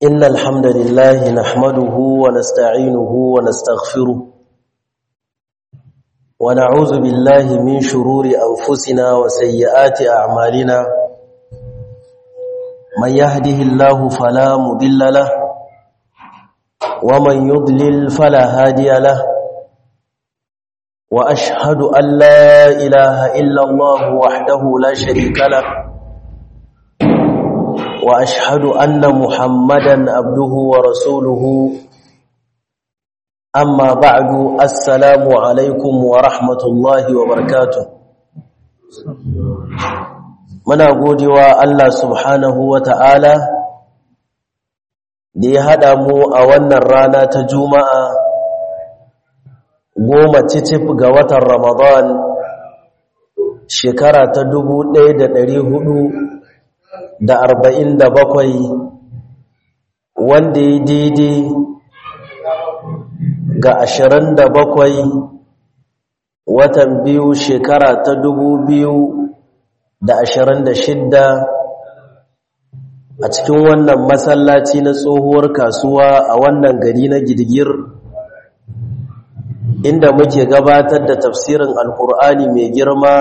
إن الحمد لله نحمده ونستعينه ونستغفره ونعوذ بالله من شرور أنفسنا وسيئات أعمالنا من يهده الله فلا مضل له ومن يضلل فلا هادي له وأشهد أن لا إله إلا الله وحده لا شريك له وأشهد أن محمدا عبده ورسوله أما بعد السلام عليكم ورحمة الله وبركاته muna godewa Allah subhanahu wa ta'ala da ya haɗa mu a wannan rana ta juma'a goma cicif ga watan ramadan shekara ta dubu ɗaya da ɗari hudu da arba'in da bakwai wanda ya daidai ga ashirin da bakwai watan biyu shekara ta dubu biyu da ashirin da shidda a cikin wannan masallaci na tsohuwar kasuwa a wannan gari na girgir inda muke gabatar da tafsirin alkur'ani mai girma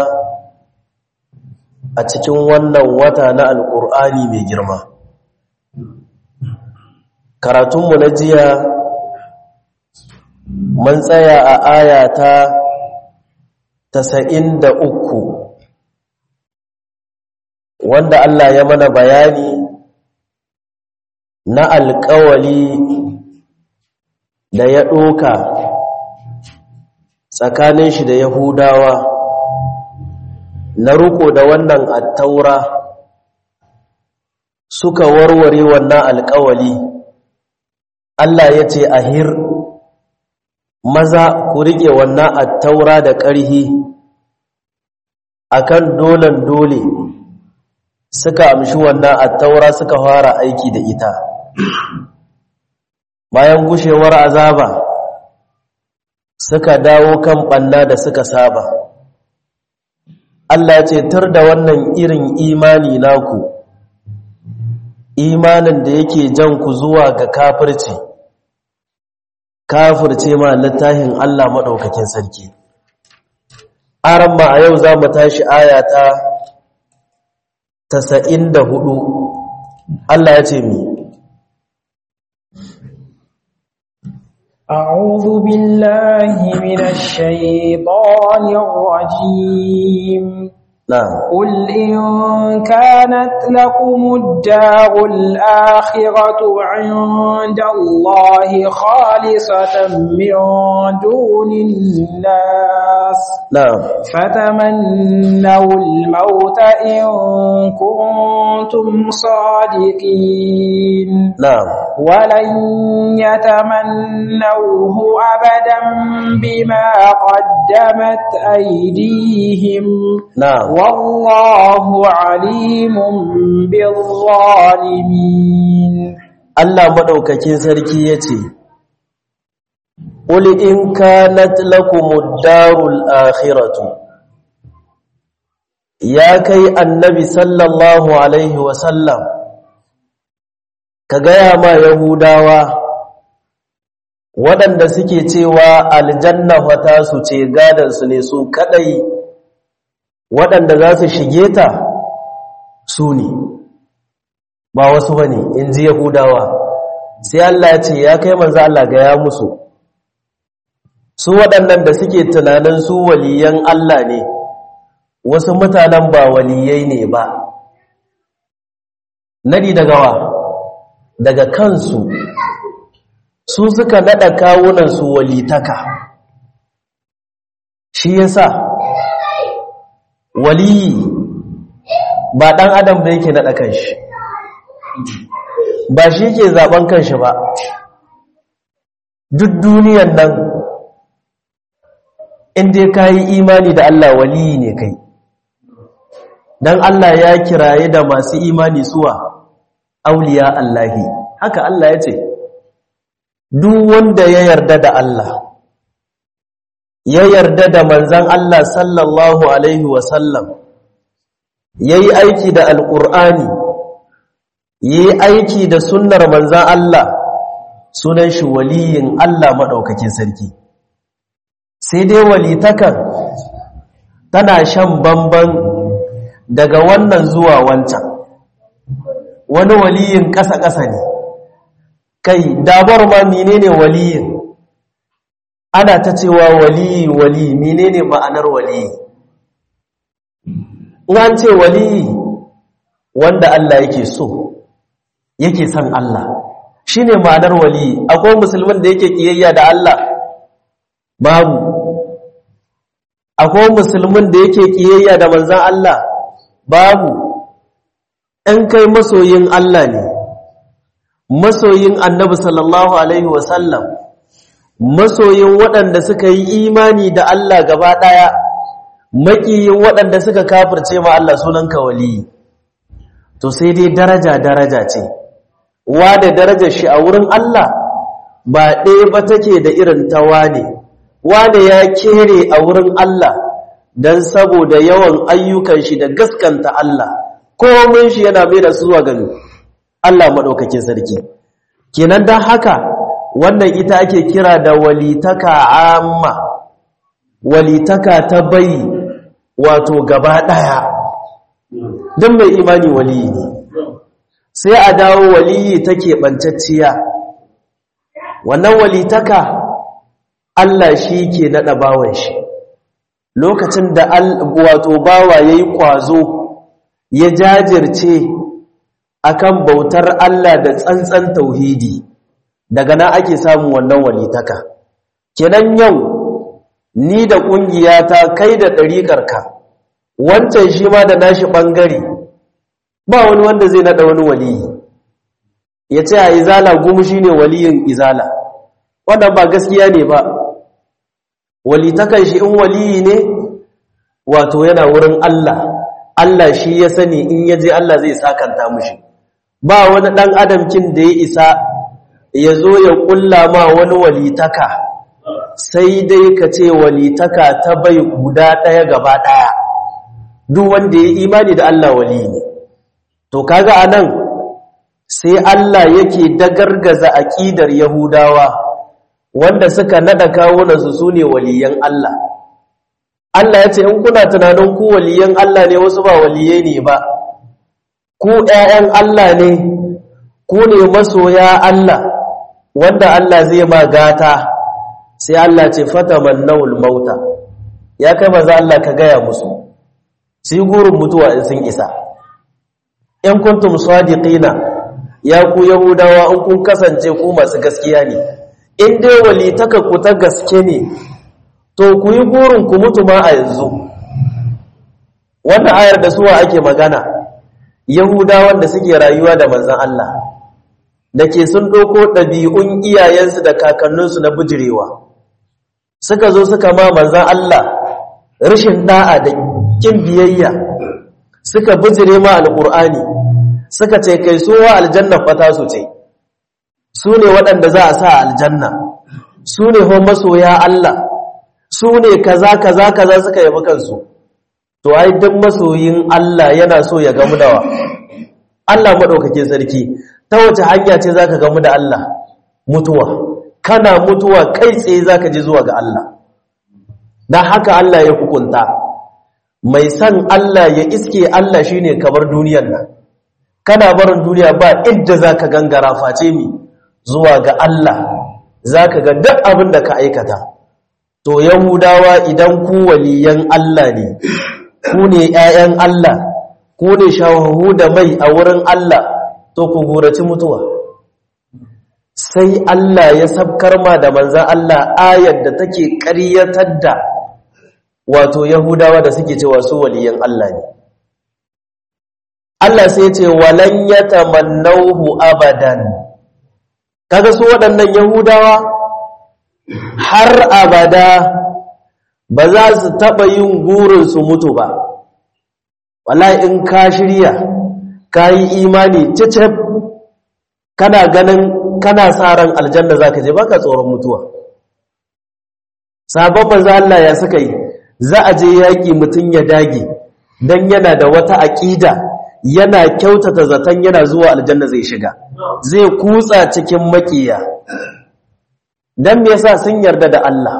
a cikin wannan wata na alkur'ani mai girma karatunmu na jiya mun tsaya a aya ta tasa'in da uku wanda Allah ya mana bayani na alkawali da ya ɗoka tsakanin shi da yahudawa na ruko da wannan attaura suka warware wannan alkawali Allah ya ce ahir maza ku rike wannan attaura da ƙarhi akan dolan dole suka amshi wannan attaura suka fara aiki da ita bayan gushewar azaba suka dawo kan ɓanna da suka saba Allah ce tar da wannan irin imani naku imanin da yake jan ku zuwa ga kafirci kafirce ma littafin Allah maɗaukakin sarki aran ma a yau za mu tashi ayata tasa'in da hudu Allah ya ce mi أعوذ بالله من الشيطان الرجيم نعم قل إن كانت لكم الدار الآخرة عند الله خالصة من دون الناس نعم فتمنوا الموت إن كنتم صادقين نعم ولن يتمنوه أبدا بما قدمت أيديهم نعم والله عليم بالظالمين Allah madaukakin sarki yace Qul in kanat lakumud darul akhiratu Ya kai annabi sallallahu alaihi wa sallam ka gaya ma yahudawa waɗanda suke cewa aljanna fata su ce gadan su ne su kadai waɗanda za su shige ta su ne ba wasu ba ne in ji yahudawa sai Allah ya ce ya kai manzo Allah ga ya musu su waɗannan da suke tunanin su waliyan Allah ne wasu mutanen ba waliyai ne ba nadi daga wa daga kansu su suka nada kawunan su walitaka shi yasa waliyi ba ɗan adam da yake naɗa kanshi ba shi ke zaɓen kanshi ba duk duniyan nan inda ka yi imani da Allah waliyi ne kai don Allah ya kiraye da masu imani suwa auliya Allahi haka Allah ya ce duk wanda ya yarda da Allah ya yarda da manzan Allah sallallahu Alaihi wasallam ya yi aiki da alƙur'ani yi aiki da sunnar manzan Allah sunan shi waliyin Allah maɗaukakin sarki sai dai walitakan tana shan bamban daga wannan zuwa wancan wani waliyin ƙasa-ƙasa ne kai dabar ma menene waliyin ana ta cewa waliyi waliyi menene ma'anar waliyi in ce waliyi wanda Allah yake so yake son Allah shine ma'anar waliyi akwai musulmin da yake kiyayya da Allah babu akwai musulmin da yake kiyayya da manzan Allah babu in kai masoyin Allah ne masoyin annabi sallallahu alaihi wasallam masoyin waɗanda suka yi imani da Allah gaba ɗaya maƙiyin waɗanda suka kafirce ma Allah sunanka waliyi to sai dai daraja daraja ce wa da darajar shi a wurin Allah ba ɗaya ba take da irin ta wane wane ya kere a wurin Allah don saboda yawan ayyukan shi da gaskanta Allah komin shi yana mai da su zuwa gani Allah maɗaukakin sarki kenan don haka wannan ita ake kira da walitaka amma walitaka ta bai wato gaba ɗaya don mai imani waliyi ne sai a dawo waliyi ta keɓancacciya wannan walitaka Allah shi ke naɗa bawan shi lokacin da wato bawa ya yi ƙwazo ya jajirce akan bautar Allah da tsantsan tauhidi daga nan ake samun wannan walitaka kenan yau ni da ƙungiyata kai da ɗariƙarka wancan shi ma da nashi ɓangare ba wani wanda zai naɗa wani waliyi ya ce a izala gumu shi ne waliyin izala wannan ba gaskiya ne ba walitakan shi in waliyi ne wato yana wurin Allah Allah shi ya sani in ya je Allah zai sakanta mushi ba wani ɗan adamkin da ya isa ya zo ya ƙulla ma wani walitaka sai dai ka ce walitaka ta bai guda ɗaya gaba ɗaya duk wanda ya imani da Allah wali ne to kaga anan sai Allah yake dagargaza aƙidar Yahudawa wanda suka nada kawunan su sune waliyan Allah Allah ya ce in kuna tunanin ku waliyan Allah ne wasu ba waliyai ne ba ku ƴaƴan Allah ne ku ne masoya Allah wanda Allah zai ma gata sai Allah ce fatamannawul mauta ya kai maza Allah ka gaya musu sai gurin mutuwa in sun isa in kuntum sadiqina ya ku yahudawa in kun kasance ku masu gaskiya ne in dai walitaka ku ta gaske ne to ku yi gurin ku mutu ma a yanzu wannan ayar da suwa ake magana yahudawan da suke rayuwa da manzon Allah da ke sun ɗauko ɗabi'un iyayensu da kakanninsu na bijirewa suka zo suka ma manzan Allah rashin ɗa'a da ƙin biyayya suka bijire ma alƙur'ani suka ce kai sowa aljanna fata su ce su ne waɗanda za a sa aljanna su ne hon masoya Allah su ne kaza kaza kaza suka yabi kansu to ai duk masoyin Allah yana so ya gamu da Allah maɗaukakin sarki ta wace hanya ce za ka gamu da Allah mutuwa kana mutuwa kai tsaye za ka ji zuwa ga Allah don haka Allah ya hukunta mai san Allah ya iske Allah shi ne kamar duniyan nan kana barin duniya ba idda za ka gangara face mi zuwa ga Allah za ka ga duk abin da ka aikata to yahudawa idan ku waliyan Allah ne ku ne 'ya'yan Allah ku ne shawahu da mai a wurin Allah to ku guraci mutuwa sai Allah ya sabkar ma da manzan Allah ayar da take ƙaryatar da wato Yahudawa da suke cewa su waliyan Allah ne Allah sai ce walan yatamannahu abadan kaga su waɗannan Yahudawa har abada ba za su taɓa yin gurin su mutu ba wallahi in ka shirya ka yi imani cicip kana ganin kana sa ran aljanna za ka je baka tsoron mutuwa sababban za Allah ya suka yi za a je yaƙi mutum ya dage don yana da wata aƙida yana kyautata zaton yana zuwa aljanna zai shiga zai kutsa cikin makiya dan me yasa sun yarda da Allah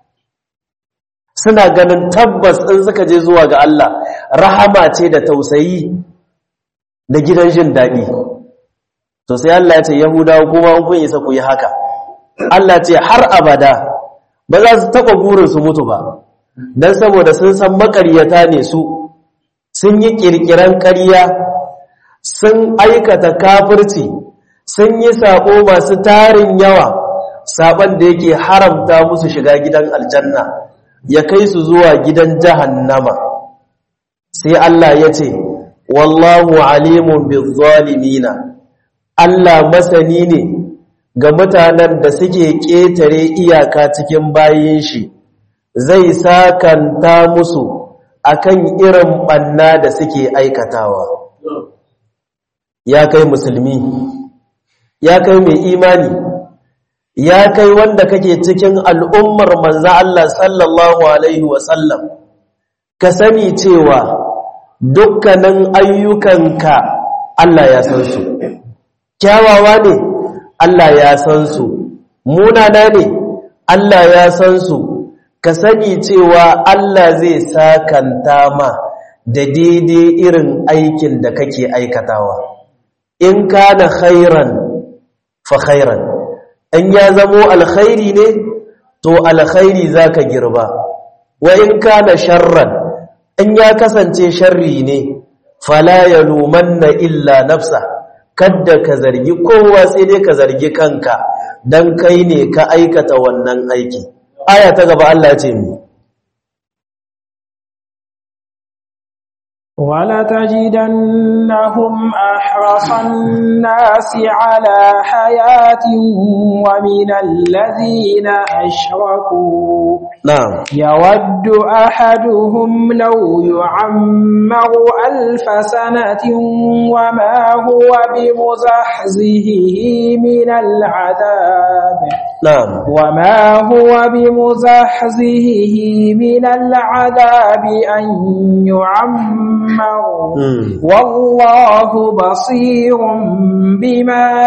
suna ganin tabbas in suka je zuwa ga Allah rahama ce da tausayi da gidan jin daɗi to sai Allah ya ce yahudawa kuma kun isa ku yi haka Allah ce har abada ba za su taɓa burin su mutu ba don saboda sun san makaryata ne su sun yi ƙirƙiran ƙarya sun aikata kafirci sun yi saƙo masu tarin yawa saɓon da yake haramta musu shiga gidan aljanna ya kai su zuwa gidan jahannama sai Allah ya ce wallahu alimun bizzalimina Allah masani ne ga mutanen da suke ƙetare iyaka cikin bayin shi zai sakanta musu akan irin banna da suke aikatawa ya kai musulmi ya kai mai imani ya kai wanda kake cikin al'ummar manza Allah sallallahu alaihi wasallam ka sani cewa dukkanin ayyukanka Allah ya san su kyawawa ne Allah ya san su munana ne Allah ya san su ka sani cewa Allah zai sakanta ma da daidai irin aikin da kake aikatawa in kana khairan fa khairan in ya zamo alkhairi ne to alkhairi zaka girba wa in kana sharran in ya kasance sharri ne fala yalumanna illa nafsa kadda ka zargi kowa sai dai ka zargi kanka dan kai ne ka aikata wannan aiki aya ta gaba Allah ya ce mu ولتجدنهم أحرص الناس على حياة ومن الذين أشركوا نعم يود أحدهم لو يعمر ألف سنة وما هو بمزحزه من العذاب نعم وما هو بمزحزه من العذاب أن يعمر مم. والله بصير بما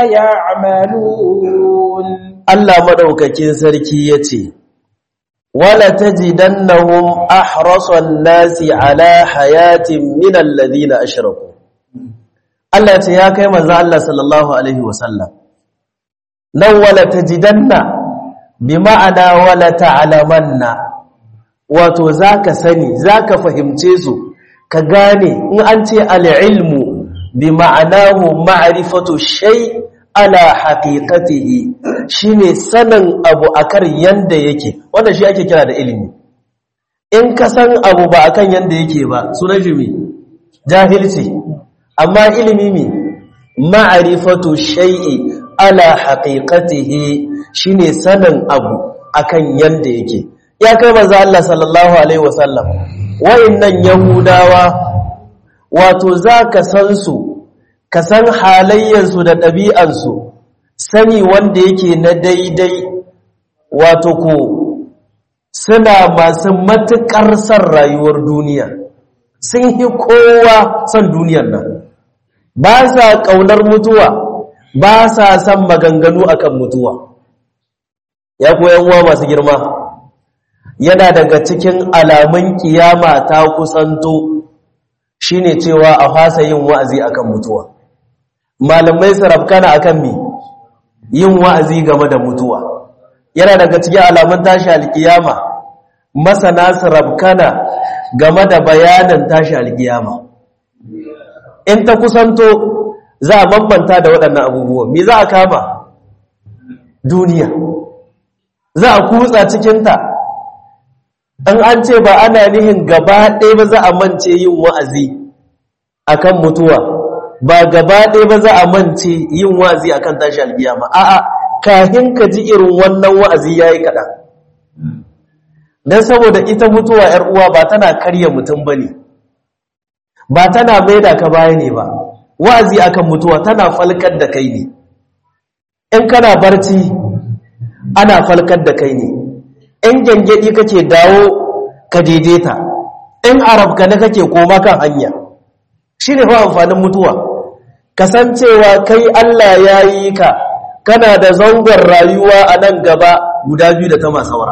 يعملون Allah madaukakin sarki yace wala tajidannahum ahrasan nasi ala hayatin min alladhina ashraku Allah yace ya kai manzo Allah sallallahu alaihi wasallam nan wala tajidanna bi ma'ana wala ta'lamanna wato zaka sani zaka fahimce su ka gane in an ce al-ilmu bi ma'anahu ma'rifatu shay' ala haqiqatihi shine sanin abu akan yanda yake wannan shi ake kira da ilimi in ka san abu ba akan yanda yake ba sunan shi me jahilci amma ilimi me ma'rifatu shay'i ala haqiqatihi shine sanin abu akan yanda yake ya kai manzo Allah sallallahu alaihi wasallam wayannan yahudawa wato zaka san su ka san halayyarsu da ɗabi'ansu sani wanda yake na daidai wato ko suna masu matuƙar son rayuwar duniya sun yi kowa son duniyar nan ba sa ƙaunar mutuwa ba sa son maganganu akan mutuwa ya koyan uwa masu girma yana daga cikin alamun kiyama ta kusanto shine cewa a fasa yin wa'azi akan mutuwa malamai sarafkana akan mi yin wa'azi game da mutuwa yana daga cikin alamun tashi alkiyama masana sarafkana game da bayanan tashi alkiyama in ta kusanto za a bambanta da waɗannan abubuwa me za a kama duniya za a kutsa cikinta an an ce ba ana nihin gaba ɗaya ba za a mance yin wa'azi akan mutuwa ba gaba ɗaya ba za a mance yin wa'azi akan tashi alkiyama a'a kahin ka ji irin wannan wa'azi yayi kaɗan dan saboda ita mutuwa ‘yar uwa ba tana karya mutum ba ne ba tana maida ka baya ne ba wa'azi akan mutuwa tana falkar da kai ne in kana barci ana falkar da kai ne in gyangyaɗi kake dawo ka daidaita in arabka na kake koma kan hanya shine fa amfanin mutuwa kasancewa kai Allah ya yi ka kana da zangon rayuwa a nan gaba guda biyu da ta masaura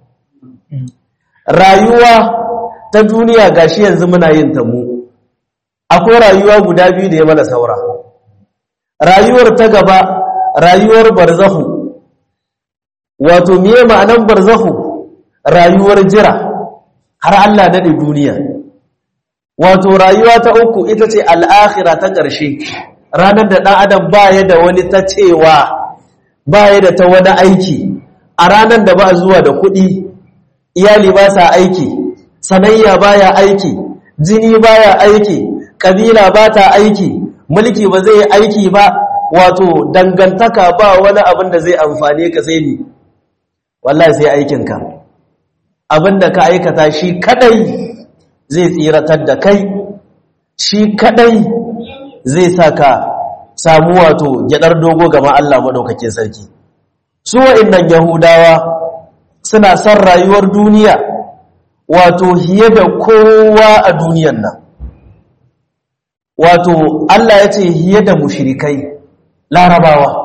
rayuwa ta duniya gashi yanzu muna yin ta mu akwai rayuwa guda biyu da ya mana saura rayuwar ta gaba rayuwar barzahu wato miye ma'anan barzahu rayuwar jira har Allah daɗe duniya wato rayuwa ta uku ita ce al'akhira ta ƙarshe ranar da ɗan adam baya da wani ta cewa baya da ta wani aiki a ranar da ba zuwa da kuɗi iyali ba sa aiki sanayya baya aiki jini baya aiki ƙabila ba ta aiki mulki ba zai aiki ba wato dangantaka ba wani abin da zai amfane ka sai ni wallahi sai aikinka abin da ka aikata shi kadai zai tsiratar da kai shi kadai zai sa ka samu wato gyadar dogo gama Allah maɗaukakin sarki su wa'innan yahudawa suna son rayuwar duniya wato hiye da kowa a duniyan nan wato Allah ya ce hiye da mushrikai larabawa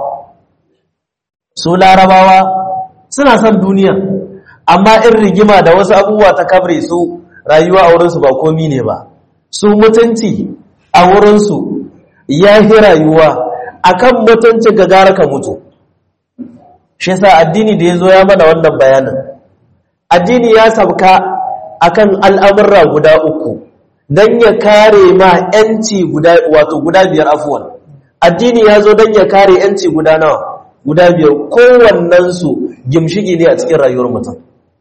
su larabawa suna son duniya amma in rigima da wasu abubuwa ta kabre su rayuwa a wurinsu ba komi ne ba su mutunci a wurinsu ya yi rayuwa akan mutunci ga gara ka mutu shi sa addini da ya zo ya mana wannan bayanin addini ya sabka akan al'amurra guda uku don ya kare ma ‘yanci guda wato guda biyar afuwan addini ya zo don ya kare ‘yanci guda nawa guda biyar kowannensu gimshigi ne a cikin rayuwar mutum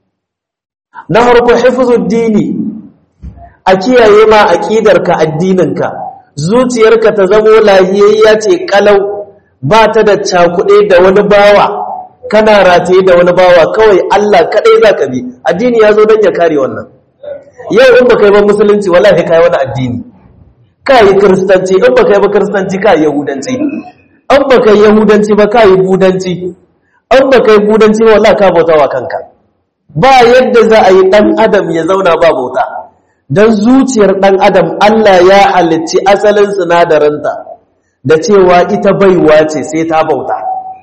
na harko hifizuddini a kiyaye ma aƙidarka addininka zuciyarka ta zamo lahiyayya ce kalau ba ta da cakuɗe da wani bawa kana rataye da wani bawa kawai Allah kaɗai za ka bi addini ya zo don ya kare wannan yau in ba kai ba musulunci wallahi kai wani addini ka yi kiristanci in ba kai ba kiristanci ka yi yahudanci in ba kai yahudanci ba ka yi budanci in ba kai budanci ba wallahi ka bauta wa kanka ba yadda za a yi ɗan adam ya zauna ba bauta don zuciyar ɗan adam Allah ya halicci asalin sinadarinta da cewa ita baiwa ce sai ta bauta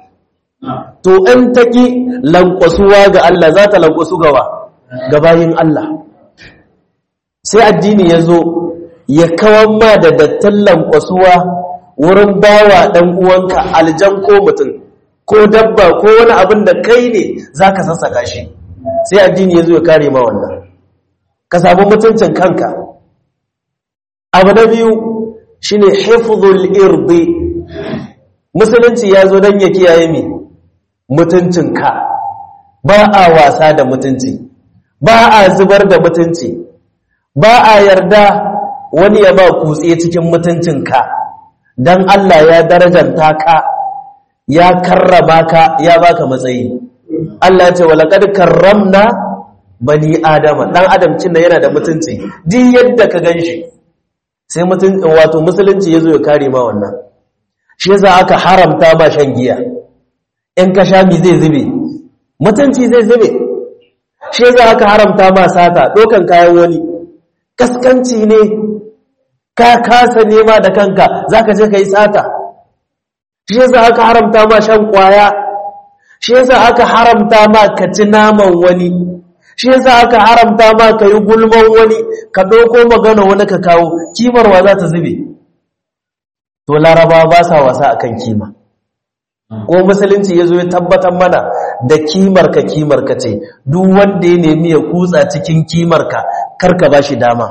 to in taƙi lankwasuwa ga Allah za ta lankwasu gawa ga bayin Allah sai addini ya zo ya kawan ma da dattan lankwasuwa wurin bawa ɗan uwanka aljan ko mutum ko dabba ko wani abin da kai ne za ka sassaka shi sai addini ya zo ya kare ma wannan ka samu mutuncin kanka abu na biyu shi ne hifzul irdi musulunci ya zo don ya kiyaye mi mutuncinka ba a wasa da mutunci ba a zubar da mutunci ba a yarda wani ya ba kutse cikin mutuncinka don Allah ya darajanta ka ya karrama ka ya baka matsayi Allah ce walaqad karramna bani adama dan adam cin da yana da mutunci duk yadda ka ganshi sai mutun wato musulunci yazo ya kare ma wannan shi yasa aka haramta ba shan giya in ka sha mi zai zube mutunci zai zube shi yasa aka haramta ma sata dokan kayan wani kaskanci ne ka kasa nema da kanka zaka je kai sata shi yasa aka haramta ma shan kwaya shi yasa aka haramta ma ka ci naman wani shi yasa aka haramta ma ka yi gulman wani ka ɗauko magana wani ka kawo kimarwa za ta zube to laraba ba sa wasa akan kima ko musulunci ya zo ya tabbatar mana da kimar ka kimar ka ce duk wanda ya nemi ya kutsa cikin kimar ka karka ba shi dama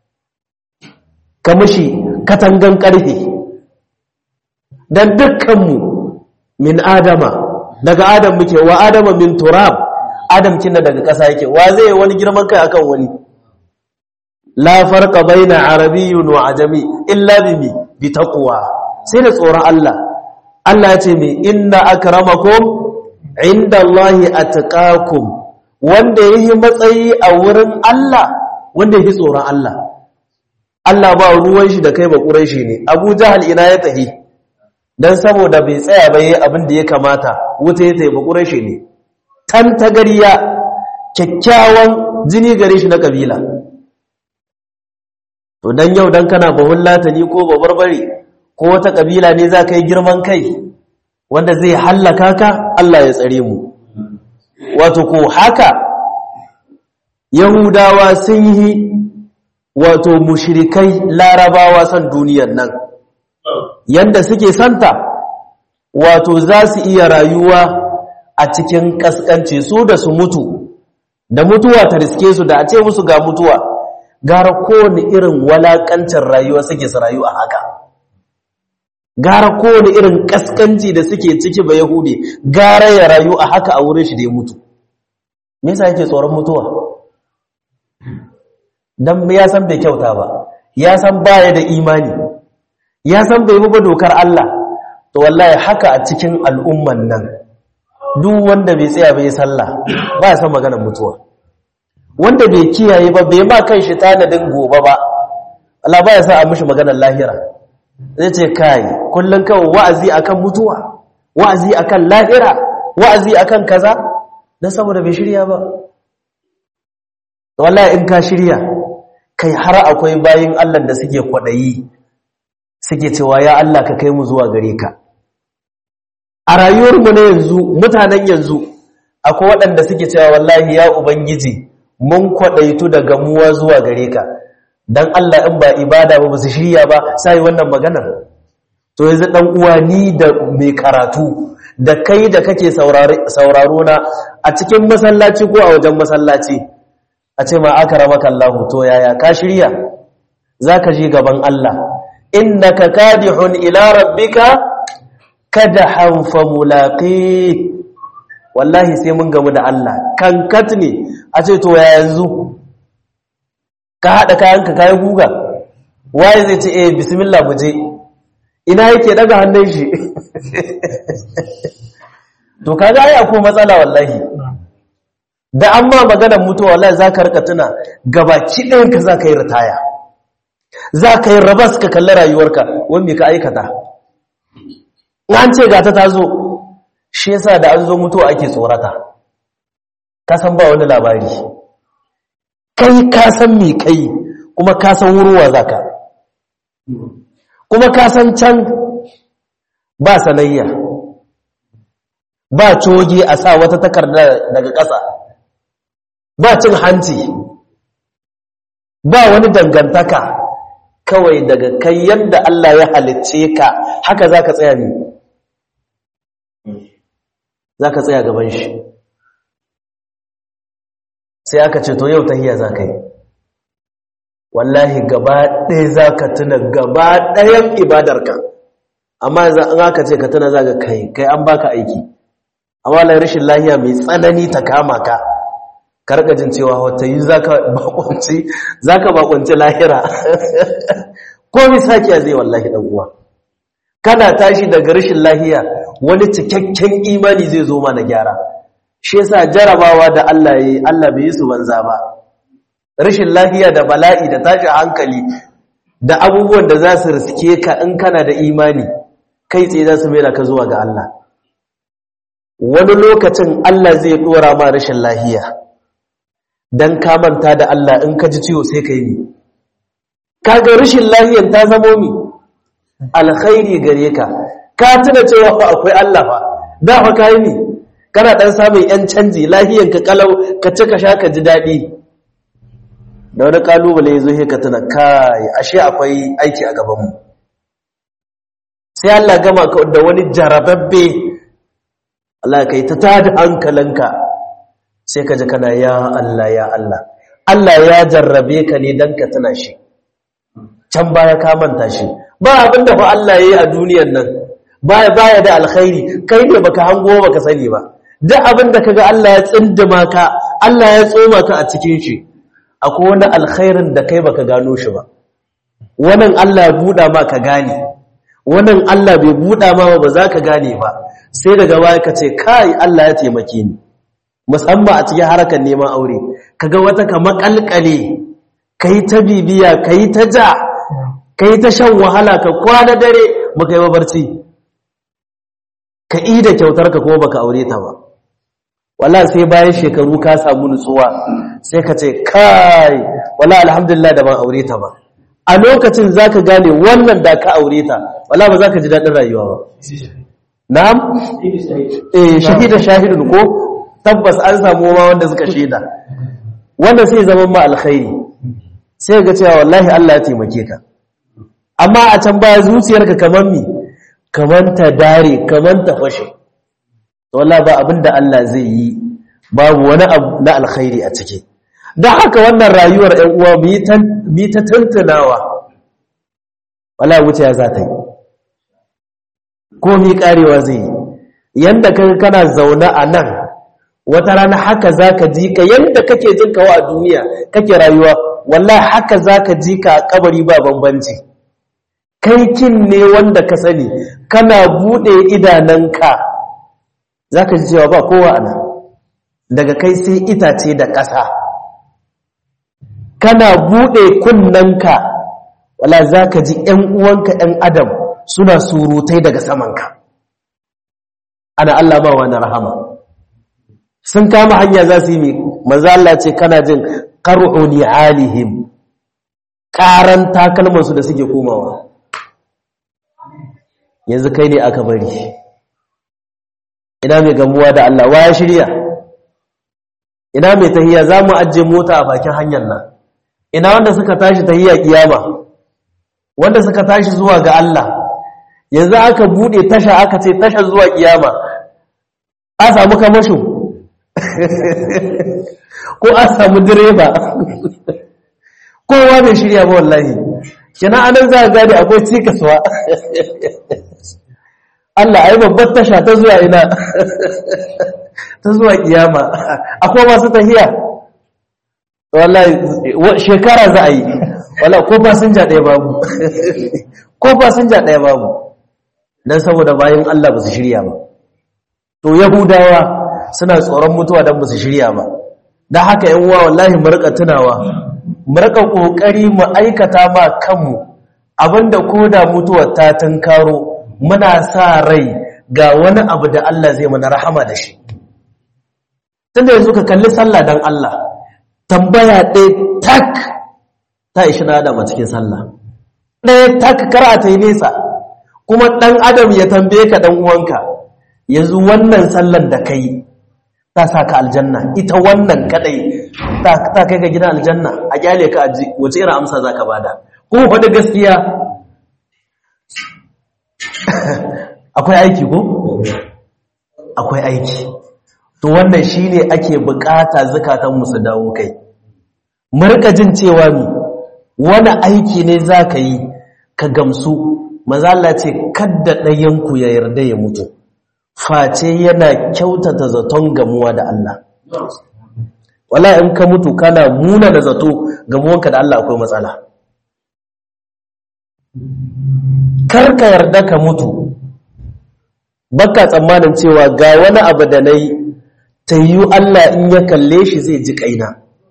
ka mushi katangan ƙarfe don dukkanmu min adama daga adam muke wa adama min turab adam kinna daga ƙasa yake wa zai wani girman kai akan wani la farqa baina arabiyyun wa ajami illa bi bi taqwa sai da tsoron Allah Allah ya ce mi inna akramakum indallahi atqakum wanda yayi matsayi a wurin Allah wanda yafi tsoron Allah Allah ba ruwan shi da kai ba quraishi ne Abu Jahal ina ya tahi dan saboda bai tsaya ba yayi abin da ya kamata wuta ya tayi ba quraishi ne tan tagariya kyakkyawan jini gare shi na kabila to dan yau dan kana bahun latani ko babarbare ko wata kabila ne za ka yi girman kai wanda zai hallaka ka Allah ya tsare mu wato ko haka yahudawa sun yi wato mushrikai larabawa san duniyar nan yanda suke santa wato za su iya rayuwa a cikin kaskanci su da su mutu da mutuwa ta riske su da a ce musu ga mutuwa gara kowane irin walakancin rayuwa suke su rayu a haka gara kowane irin kaskanci da suke ciki ba yahudi gara ya rayu a haka a wurin shi da ya mutu me yasa yake tsoron mutuwa dan ya san bai kyauta ba ya san baya da imani ya san bai ba dokar Allah to wallahi haka a cikin al'umman nan duk wanda bai tsaya bai sallah ba ya san maganar mutuwa wanda bai kiyaye ba bai ma kan shi tanadin gobe ba Allah ba ya sa a mishi maganar lahira zai ce kai kullun kawai wa'azi akan mutuwa wa'azi akan lahira wa'azi akan kaza dan saboda bai shirya ba wallahi in ka shirya kai har akwai bayin Allah da suke kwadayi suke cewa ya Allah ka kai mu zuwa gare ka a rayuwarmu na yanzu mutanen yanzu akwai waɗanda suke cewa wallahi ya ubangiji mun kwadaitu da gamuwa zuwa gare ka dan Allah in ba ibada ba su shirya ba sai wannan maganar to yanzu dan uwa ni da mai karatu da kai da kake sauraro na a cikin masallaci ko a wajen masallaci a ce ma akramaka Allah to yaya ka shirya zaka je gaban Allah innaka kadihun ila rabbika kadahan fa mulaqi wallahi sai mun gamu da Allah kankat ne a ce to ya yanzu ka hada kayanka kai guga waye zai ce eh bismillah mu je ina yake daga hannun shi to kaga ai akwai matsala wallahi da amma maganar mutuwa wallahi zaka rika tuna gabaki ɗayan ka zaka yi ritaya zaka yi rabas ka kalli rayuwarka wani me ka aikata an ce gata ta zo shi yasa da an zo mutuwa ake tsorata ka san ba wani labari kai ka san me kai kuma ka san wuruwa zaka kuma ka san can ba sanayya ba coge a sa wata takarda daga ƙasa ba cin hanci ba wani dangantaka kawai daga kai yadda Allah ya halicce ka haka za ka tsaya ne za ka tsaya gaban shi sai aka ce to yau tahiya za ka yi wallahi gaba ɗaya za ka tuna gaba ɗayan ibadarka amma yanzu an aka ce ka tuna za ka kai kai an baka aiki amma lai rashin lahiya mai tsanani ta kama ka karkajin cewa wata yi za ka bakunci lahira ko misakiya zai wallahi uwa. kana tashi daga rashin lahiya wani cikakken imani zai zo mana gyara shi yasa jarabawa da Allah yi Allah bai yi su banza ba rashin lahiya da bala'i da tashi hankali da abubuwan da za su riske ka in kana da imani kai tsaye za su mera ka zuwa ga Allah wani lokacin Allah zai dora ma rashin lahiya dan ka manta da Allah in ka ji ciwo sai ka yi kaga rashin lahiyan ta zamo mi alkhairi gare ka ka tuna cewa fa akwai Allah fa da fa kai ni kana dan samun yan canji lahiyan ka kalau ka ci ka sha ka ji dadi da wani kalubale yazo he ka tuna kai ashe akwai aiki a gaban mu sai Allah gama ka da wani jarababbe Allah kai ta tada hankalinka sai ka ji kana ya Allah ya Allah Allah ya jarrabe ka ne dan ka tuna shi can baya ka manta shi ba abinda fa Allah yayi a duniyar nan baya baya da alkhairi kai ne baka hango baka sani ba duk abinda kaga Allah ya tsindima ka Allah ya tsoma ka a cikin shi akwai wani alkhairin da kai baka gano shi ba wannan Allah ya buda ma ka gane wannan Allah bai buda ma ba za ka gane ba sai daga baya ka ce kai Allah ya taimake ni musamman a cikin harkar neman aure kaga wata ka makalkale kai ta bibiya kai ta ja kai ta shan wahala ka kwana dare baka yi barci ka ida kyautar ka kuma baka aure ta ba wallahi sai bayan shekaru ka samu nutsuwa sai ka ce kai wallahi alhamdulillah da ban aure ta ba a lokacin zaka gane wannan da ka aure ta wala ba zaka ji dadin rayuwa ba na'am eh shahida shahidun ko tabbas an samu ma wanda suka shaida wanda sai zaman ma alkhairi sai ga cewa wallahi Allah ya taimake ka amma a can baya zuciyarka kaman mi kaman ta dare kaman ta fashe wallahi ba abinda Allah zai yi babu wani abu na alkhairi a ciki don haka wannan rayuwar ‘yan uwa bi ta tantunawa wala wuce ya za ta yi ko mi karewa zai yi yadda kan kana zaune a nan wata rana haka za ka ji ka yadda kake jin kawo a duniya kake rayuwa wallahi haka za ka ji ka a kabari ba bambanci kai kin ne wanda ka sani kana buɗe idananka za ka ji cewa ba kowa a nan daga kai sai itace da ƙasa kana buɗe kunnanka wala za ka ji ‘yan uwanka ‘yan adam suna surutai daga samanka ana Allah ma wani rahama sun kama hanya za su yi maza Allah ce kana jin ƙar'uni alihim ƙaran takalmansu da suke komawa yanzu kai ne aka bari ina mai gamuwa da Allah wa ya shirya ina mai tahiya za mu ajiye mota a bakin hanyar nan ina wanda suka tashi tahiya kiyama wanda suka tashi zuwa ga Allah yanzu aka bude tasha aka ce tasha zuwa kiyama a samu kamasho ko a samu direba kowa bai shirya ba wallahi kina anan za a gane akwai cikaswa Allah ai babbar tasha ta zuwa ina ta zuwa kiyama akwai masu tahiya wallahi shekara za a yi wallahi ko fasinja ɗaya babu ko fasinja ɗaya babu dan saboda bayan Allah ba su shirya ba to yahudawa suna tsoron mutuwa dan ba su shirya ba dan haka yan uwa wallahi mu rika tunawa mu rika kokari mu aikata ma kanmu abinda koda mutuwar ta tunkaro muna sa rai ga wani abu da Allah zai mana rahama da shi tunda yanzu ka kalli sallah dan Allah tambaya ɗaya tak ta ishi na adam a cikin sallah ɗaya tak kara ta yi nesa kuma ɗan adam ya tambaye ka ɗan uwanka yanzu wannan sallar da kai ta sa ka aljanna ita wannan kadai ta kai ga gidan aljanna a kyale ka aji wace irin amsa za ka bada kuma faɗi gaskiya akwai aiki ko? akwai aiki to wannan shine ake bukata zakatan su dawo kai murka jin cewa mi wani aiki ne zaka yi ka gamsu maza Allah ce kadda ɗayan ku ya yarda ya mutu face yana kyautata zaton gamuwa da Allah wala in ka mutu kana muna da zato gamuwanka da Allah akwai matsala kar ka yarda ka mutu baka tsammanin cewa ga wani abu da na yi ta yi Allah in ya kalle shi zai ji kaina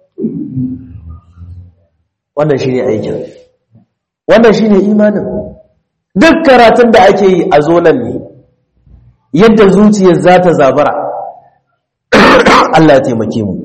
wannan shi ne aikin wannan shi ne imanin duk karatun da ake yi a zonan ne yadda zuciyar za ta zabara Allah ya taimake mu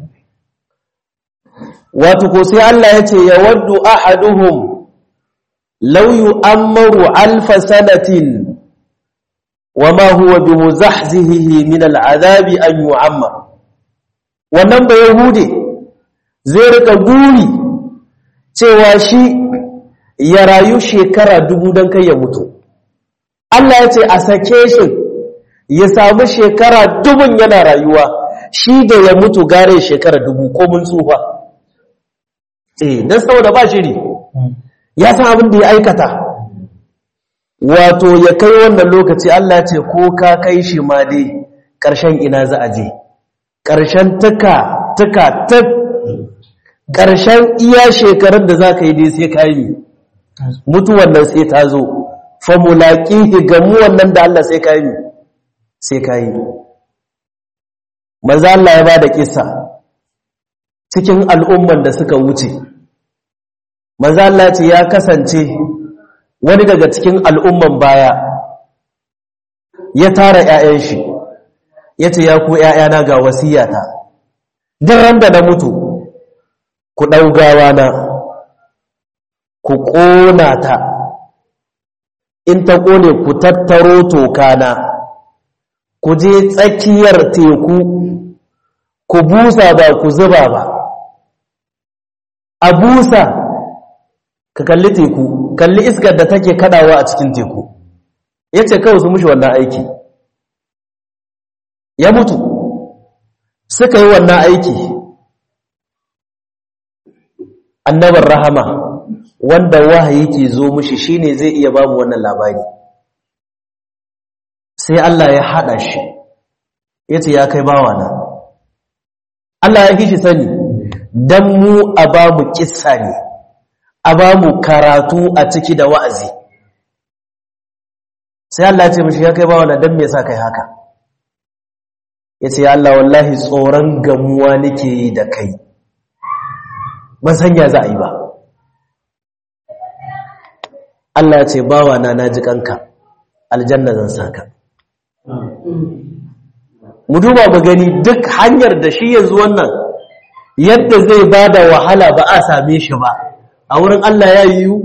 wato ko sai Allah ya ce ya waddu ahaduhum law yu'ammaru alfa sanatin وما هو بمزحزحه من العذاب أن يعمر wannan ba yahudi zai rika guri cewa shi ya rayu shekara dubu don kai ya mutu Allah ya ce a sake shi ya samu shekara dubun yana rayuwa shi da ya mutu gare shekara dubu ko mun tsufa eh dan saboda ba shiri ya san abin da ya aikata wato ya kai wannan lokaci Allah ce ko ka kai shi ma dai ƙarshen ina za a je ƙarshen tuka tuka tuk ƙarshen iya shekarun da za ka yi dai sai ka yi mutuwan nan sai ta zo famulaƙi gamu wannan da Allah sai ka yi sai ka yi maza Allah ya ba da kisa cikin al'umman da suka wuce maza Allah ce ya kasance wani daga cikin al'umman baya ya tara ‘ya'yan shi ya ce ya ku ‘ya'yana ga wasiyata don ran da na mutu ku ɗaugawa na ku ƙona ta in ta ƙone ku tattaro tokana ku je tsakiyar teku ku busa ba ku zuba ba a busa ka kalli teku kalli iskar da take kadawa a cikin teku ya ce kawai su mushi wannan aiki ya mutu suka yi wannan aiki annabar rahama wanda wahayi ke zo mushi shine zai iya bamu wannan labari sai Allah ya hada shi yace ya kai bawana Allah ya kishi sani dan mu a bamu kissa ne a bamu karatu a ciki da wa'azi sai Allah ya ce mishi ya kai bawana dan me yasa kai haka yace ya Allah wallahi tsoron gamuwa nake yi da kai ban san ya za a yi ba Allah ya ce bawa na naji kanka aljanna zan saka mu duba mu gani duk hanyar da shi yanzu wannan yadda zai bada wahala ba a same shi ba a wurin Allah ya yiwu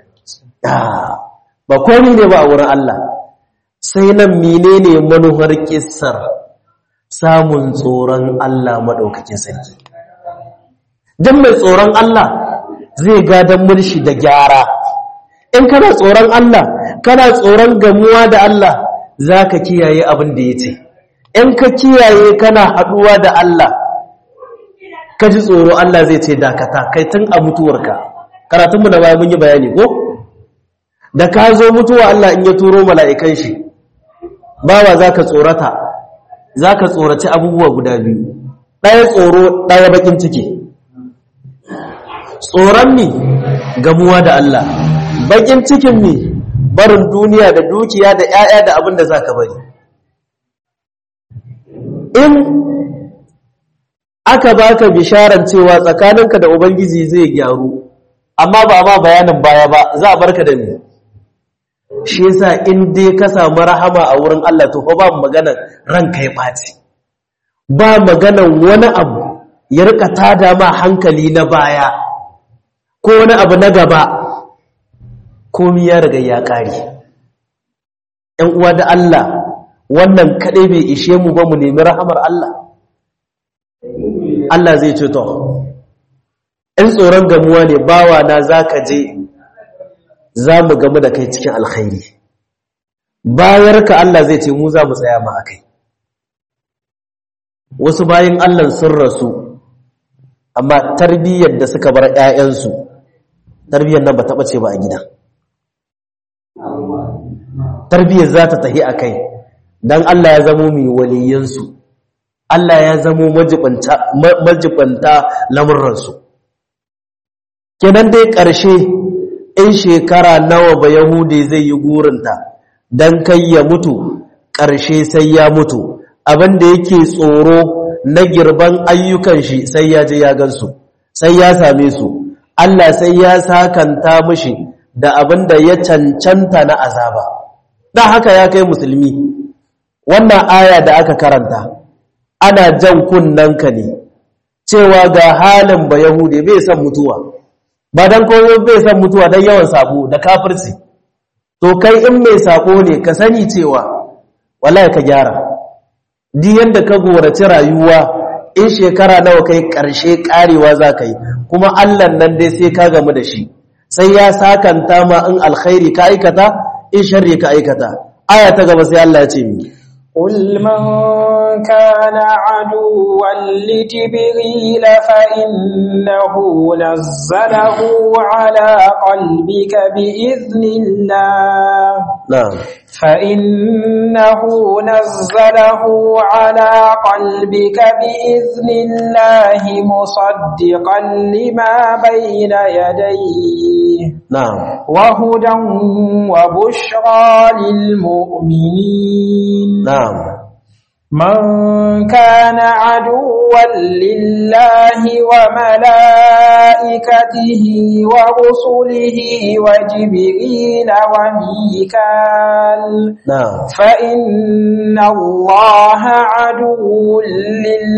ba komai ne ba a wurin Allah sai nan menene manuhar kissar samun tsoron Allah madaukakin sarki dan mai tsoron Allah zai gadan murshi da gyara in kana tsoron Allah kana tsoron gamuwa da Allah zaka kiyaye abin da yace in ka kiyaye kana haduwa da Allah ka ji tsoro Allah zai ce dakata kai tun a mutuwarka karatunmu da baya mun yi bayani ko da ka zo mutuwa Allah in ya turo mala'ikan shi bawa zaka tsorata zaka tsoraci abubuwa guda biyu ɗaya tsoro ɗaya bakin ciki tsoron mi gamuwa da Allah bakin cikin mi barin duniya da dukiya da 'ya'ya da abin da zaka bari in aka baka bisharan cewa tsakaninka da ubangiji zai gyaru amma ba ma bayanin baya ba za a barka da ni shi yasa in dai ka samu rahama a wurin Allah to fa ba maganar ranka ya baci ba maganar wani abu ya rika tada ma hankali na baya ko wani abu na gaba komai ya riga ya kare ‘yan uwa da Allah wannan kaɗai bai ishe mu ba mu nemi rahamar Allah Allah zai ce to in tsoron gamuwa ne bawa na za ka je za mu gamu da kai cikin alkhairi bayar ka Allah zai ce mu za mu tsaya ma a kai wasu bayan Allah sun rasu amma tarbiyyar da suka bar ‘ya'yansu tarbiyyar nan ba taɓa ce ba a gida tarbiyyar za ta tahi a kai don Allah ya zamo mai waliyansu Allah ya zamo majibanta lamurransu kenan dai ƙarshe in shekara nawa ba yahudi zai yi gurinta don kai ya mutu ƙarshe sai ya mutu abinda yake tsoro na girban ayyukan shi sai ya je ya gansu sai ya same su Allah sai ya sakanta mishi da abinda ya cancanta na azaba da haka ya kai musulmi wannan aya da aka karanta ana jan kunnanka ne cewa ga halin ba yahudi bai san mutuwa ba dan kowa bai san mutuwa dan yawan sabo da kafirci to kai in mai sabo ne ka sani cewa wallahi ka gyara di yanda ka gorace rayuwa in shekara nawa kai karshe karewa za ka yi kuma Allah nan dai sai ka gamu da shi sai ya sakanta ma in alkhairi ka aikata in sharri ka aikata aya ta gaba sai Allah ya ce mi قل من كان عدوا لجبريل فإنه نزله على قلبك بإذن الله نعم فإنه نزله على قلبك بإذن الله مصدقا لما بين يديه نعم وهدى وبشرى للمؤمنين نعم من كان عدوا لله وملائكته ورسله وجبريل وميكال نعم فإن الله عدو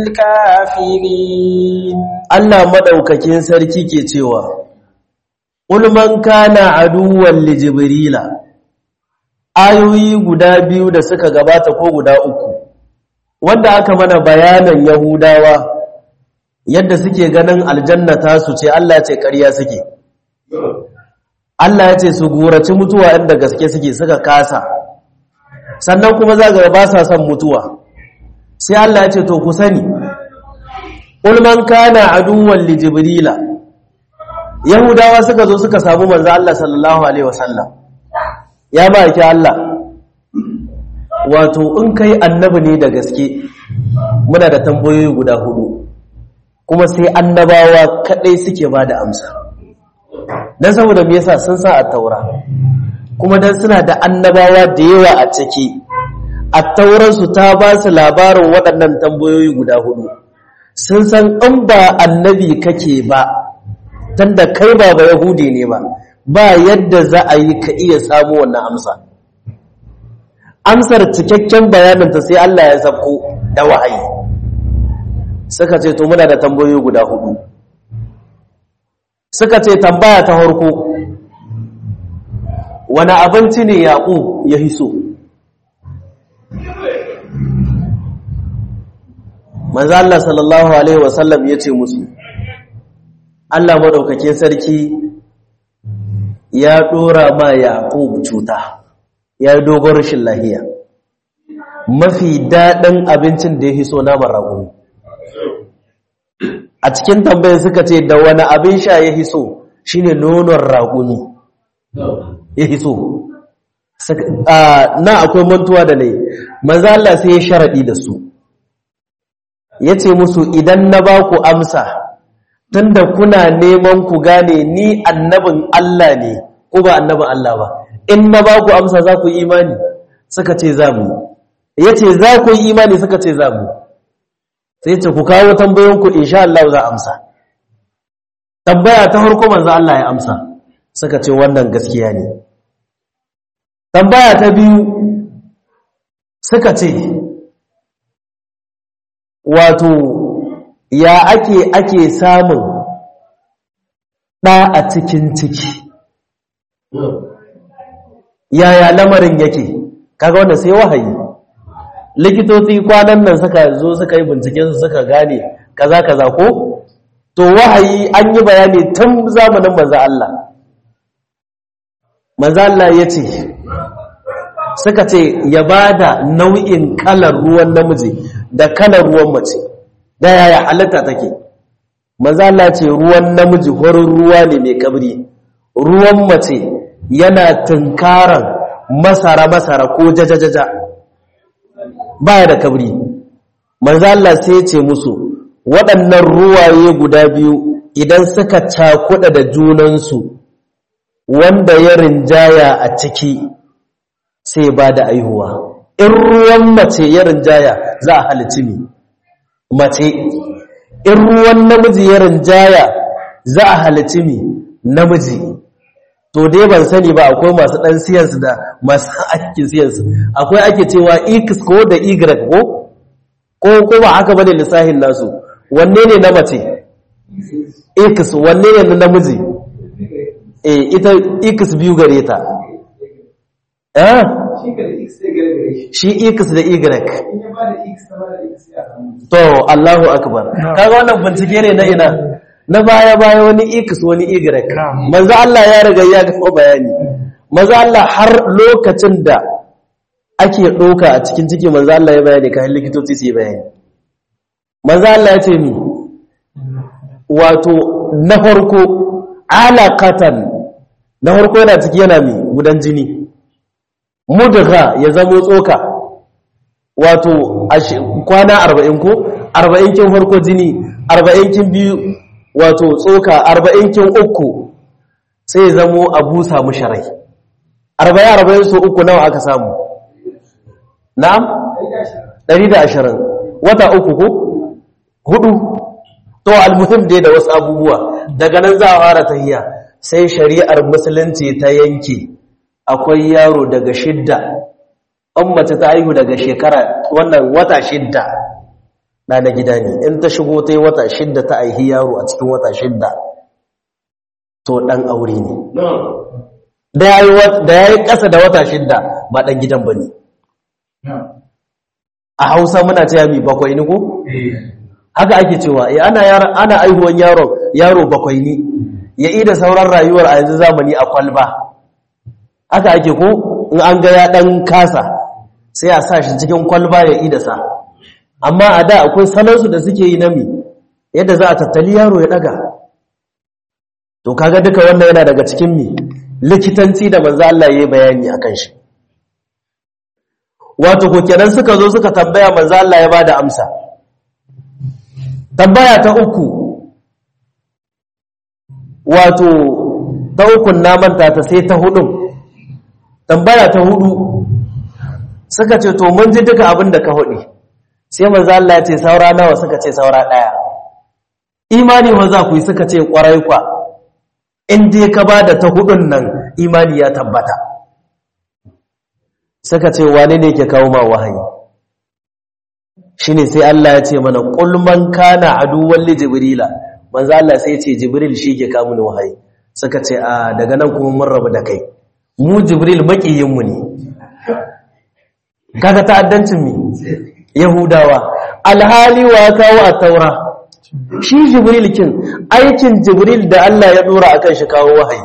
للكافرين Allah madaukakin sarki ke cewa ulman kana aduwwan li jibrila ayoyi guda biyu da suka gabata ko guda uku wanda aka mana bayanan yahudawa yadda suke ganin aljanna ta su ce Allah ce ƙarya suke Allah ya ce su gurace mutuwa inda gaske suke suka kasa sannan kuma za ga ba sa son mutuwa sai Allah ya ce to ku sani ulman kana aduwwan li jibrila yahudawa suka zo suka samu manzo Allah sallallahu alaihi wasallam ya ba ki Allah wato in kai annabi ne da gaske muna da tambayoyi guda hudu kuma sai annabawa kadai suke ba da amsa dan saboda me yasa sun sa a taura kuma dan suna da annabawa da yawa a ciki a tauransu ta ba su labarin waɗannan tambayoyi guda hudu sun san in ba annabi kake ba tunda kai ba ba yahudi ne ba ba yadda za a yi ka iya samu wannan amsa amsar cikakken bayaninta sai Allah ya sabko da wahayi suka ce to muna da tambayoyi guda hudu suka ce tambaya ta harko wani abinci ne yaƙo ya hiso manzo Allah sallallahu alaihi wasallam ya ce musu Allah maɗaukakin sarki ya ɗora ma yaƙo cuta ya yi dogon rashin lahiya mafi daɗin abincin da ya hiso naman rago a cikin tambayin suka ce da wani abin sha ya hiso shine nonon raguni ya hiso na akwai mantuwa da ne manzo Allah sai ya sharaɗi da su ya ce musu idan na ba ku amsa tunda kuna neman ku gane ni annabin Allah ne ko ba annabin Allah ba in na ba ku amsa za ku yi imani suka ce za mu ya ce za ku yi imani suka ce za mu sai ce ku kawo tambayoyinku insha Allah za amsa tambaya ta harko manzo Allah ya amsa suka ce wannan gaskiya ne tambaya ta biyu suka ce wato ya ake ake samun ɗa a cikin ciki yaya lamarin yake kaga wanda sai wahayi likitoci kwanan nan suka zo suka yi binciken su suka gane kaza kaza ko to wahayi an yi bayani tun zamanin manzo Allah manzo Allah yace suka ce ya bada nau'in kalar ruwan namiji da kalar ruwan mace da yaya halitta take manzo Allah ce ruwan namiji horin ruwa ne mai kabri ruwan mace yana tunkaran masara-masara ko jajajaja baya da kabri manzo Allah sai ya ce musu waɗannan ruwaye guda biyu idan suka cakuɗa da junansu wanda ya rinjaya a ciki sai ba da aihuwa in ruwan mace ya rinjaya za a halici ne mace in ruwan namiji ya rinjaya za a halici ne namiji to dai ban sani ba akwai masu ɗan siyansu da masu aikin siyansu akwai ake cewa x ko da y ko ko kuma haka bane lissahin nasu wanne ne na mace x wanne ne na namiji eh ita x biyu gare ta eh shi x da y to Allahu akbar kaga wannan bincike ne na ina na baya baya wani x wani y manzo Allah ya riga ya ga bayani manzo Allah har lokacin da ake doka a cikin ciki manzo Allah ya bayani kai likitoci su yi bayani manzo Allah ya ce mi wato na farko alaqatan na farko yana ciki yana mi gudan jini mudgha ya zamo tsoka wato kwana 40 ko 40 kin farko jini 40 kin biyu wato tsoka arba'in kin uku sai zamo a busa mushi rai arba'in arba'in so uku nawa aka samu na'am ɗari da ashirin wata uku ko hudu to almuhim dai da wasu abubuwa daga nan za a fara tahiya sai shari'ar musulunci ta yanke akwai yaro daga shidda an mace ta haihu daga shekara wannan wata shidda na na gida ne in ta shigo ta yi wata shidda ta aihi yaro a cikin wata shidda to ɗan aure ne da ya yi ƙasa da wata shidda ba ɗan gidan ba ne a hausa muna ce yami bakwai ni ko? haka ake cewa eh ana ana aihuwan yaro yaro bakwai ni ya yi da sauran rayuwar a yanzu zamani a kwalba haka ake ko in an ga ya ɗan kasa sai a sa shi cikin kwalba ya yi da sa amma a da akwai salonsu da suke yi nami yadda za a tattali yaro ya ɗaga to kaga duka wannan yana daga cikin mi likitanci da manzo Allah ya yi bayani akan shi wato ko kenan suka zo suka tambaya manzo Allah ya bada amsa tambaya ta uku wato ta ukun na manta ta sai ta hudu tambaya ta hudu suka ce to mun ji duka abin da ka hudu sai manzo Allah ya ce saura nawa suka ce saura daya imani wa za ku yi suka ce kwarai kwa in dai ka bada ta hudun nan imani ya tabbata suka ce wane ne ke kawo ma wahayi shine sai Allah ya ce mana qul man kana aduwwan li jibrila manzo Allah sai ya ce jibril shi ke kawo ni wahayi suka ce a daga nan kuma mun rabu da kai mu jibril makiyin mu ne kaga ta'addancin mi yahudawa alhali wa kawo at-taura shi jibril kin aikin jibril da Allah ya dora akan shi kawo wahayi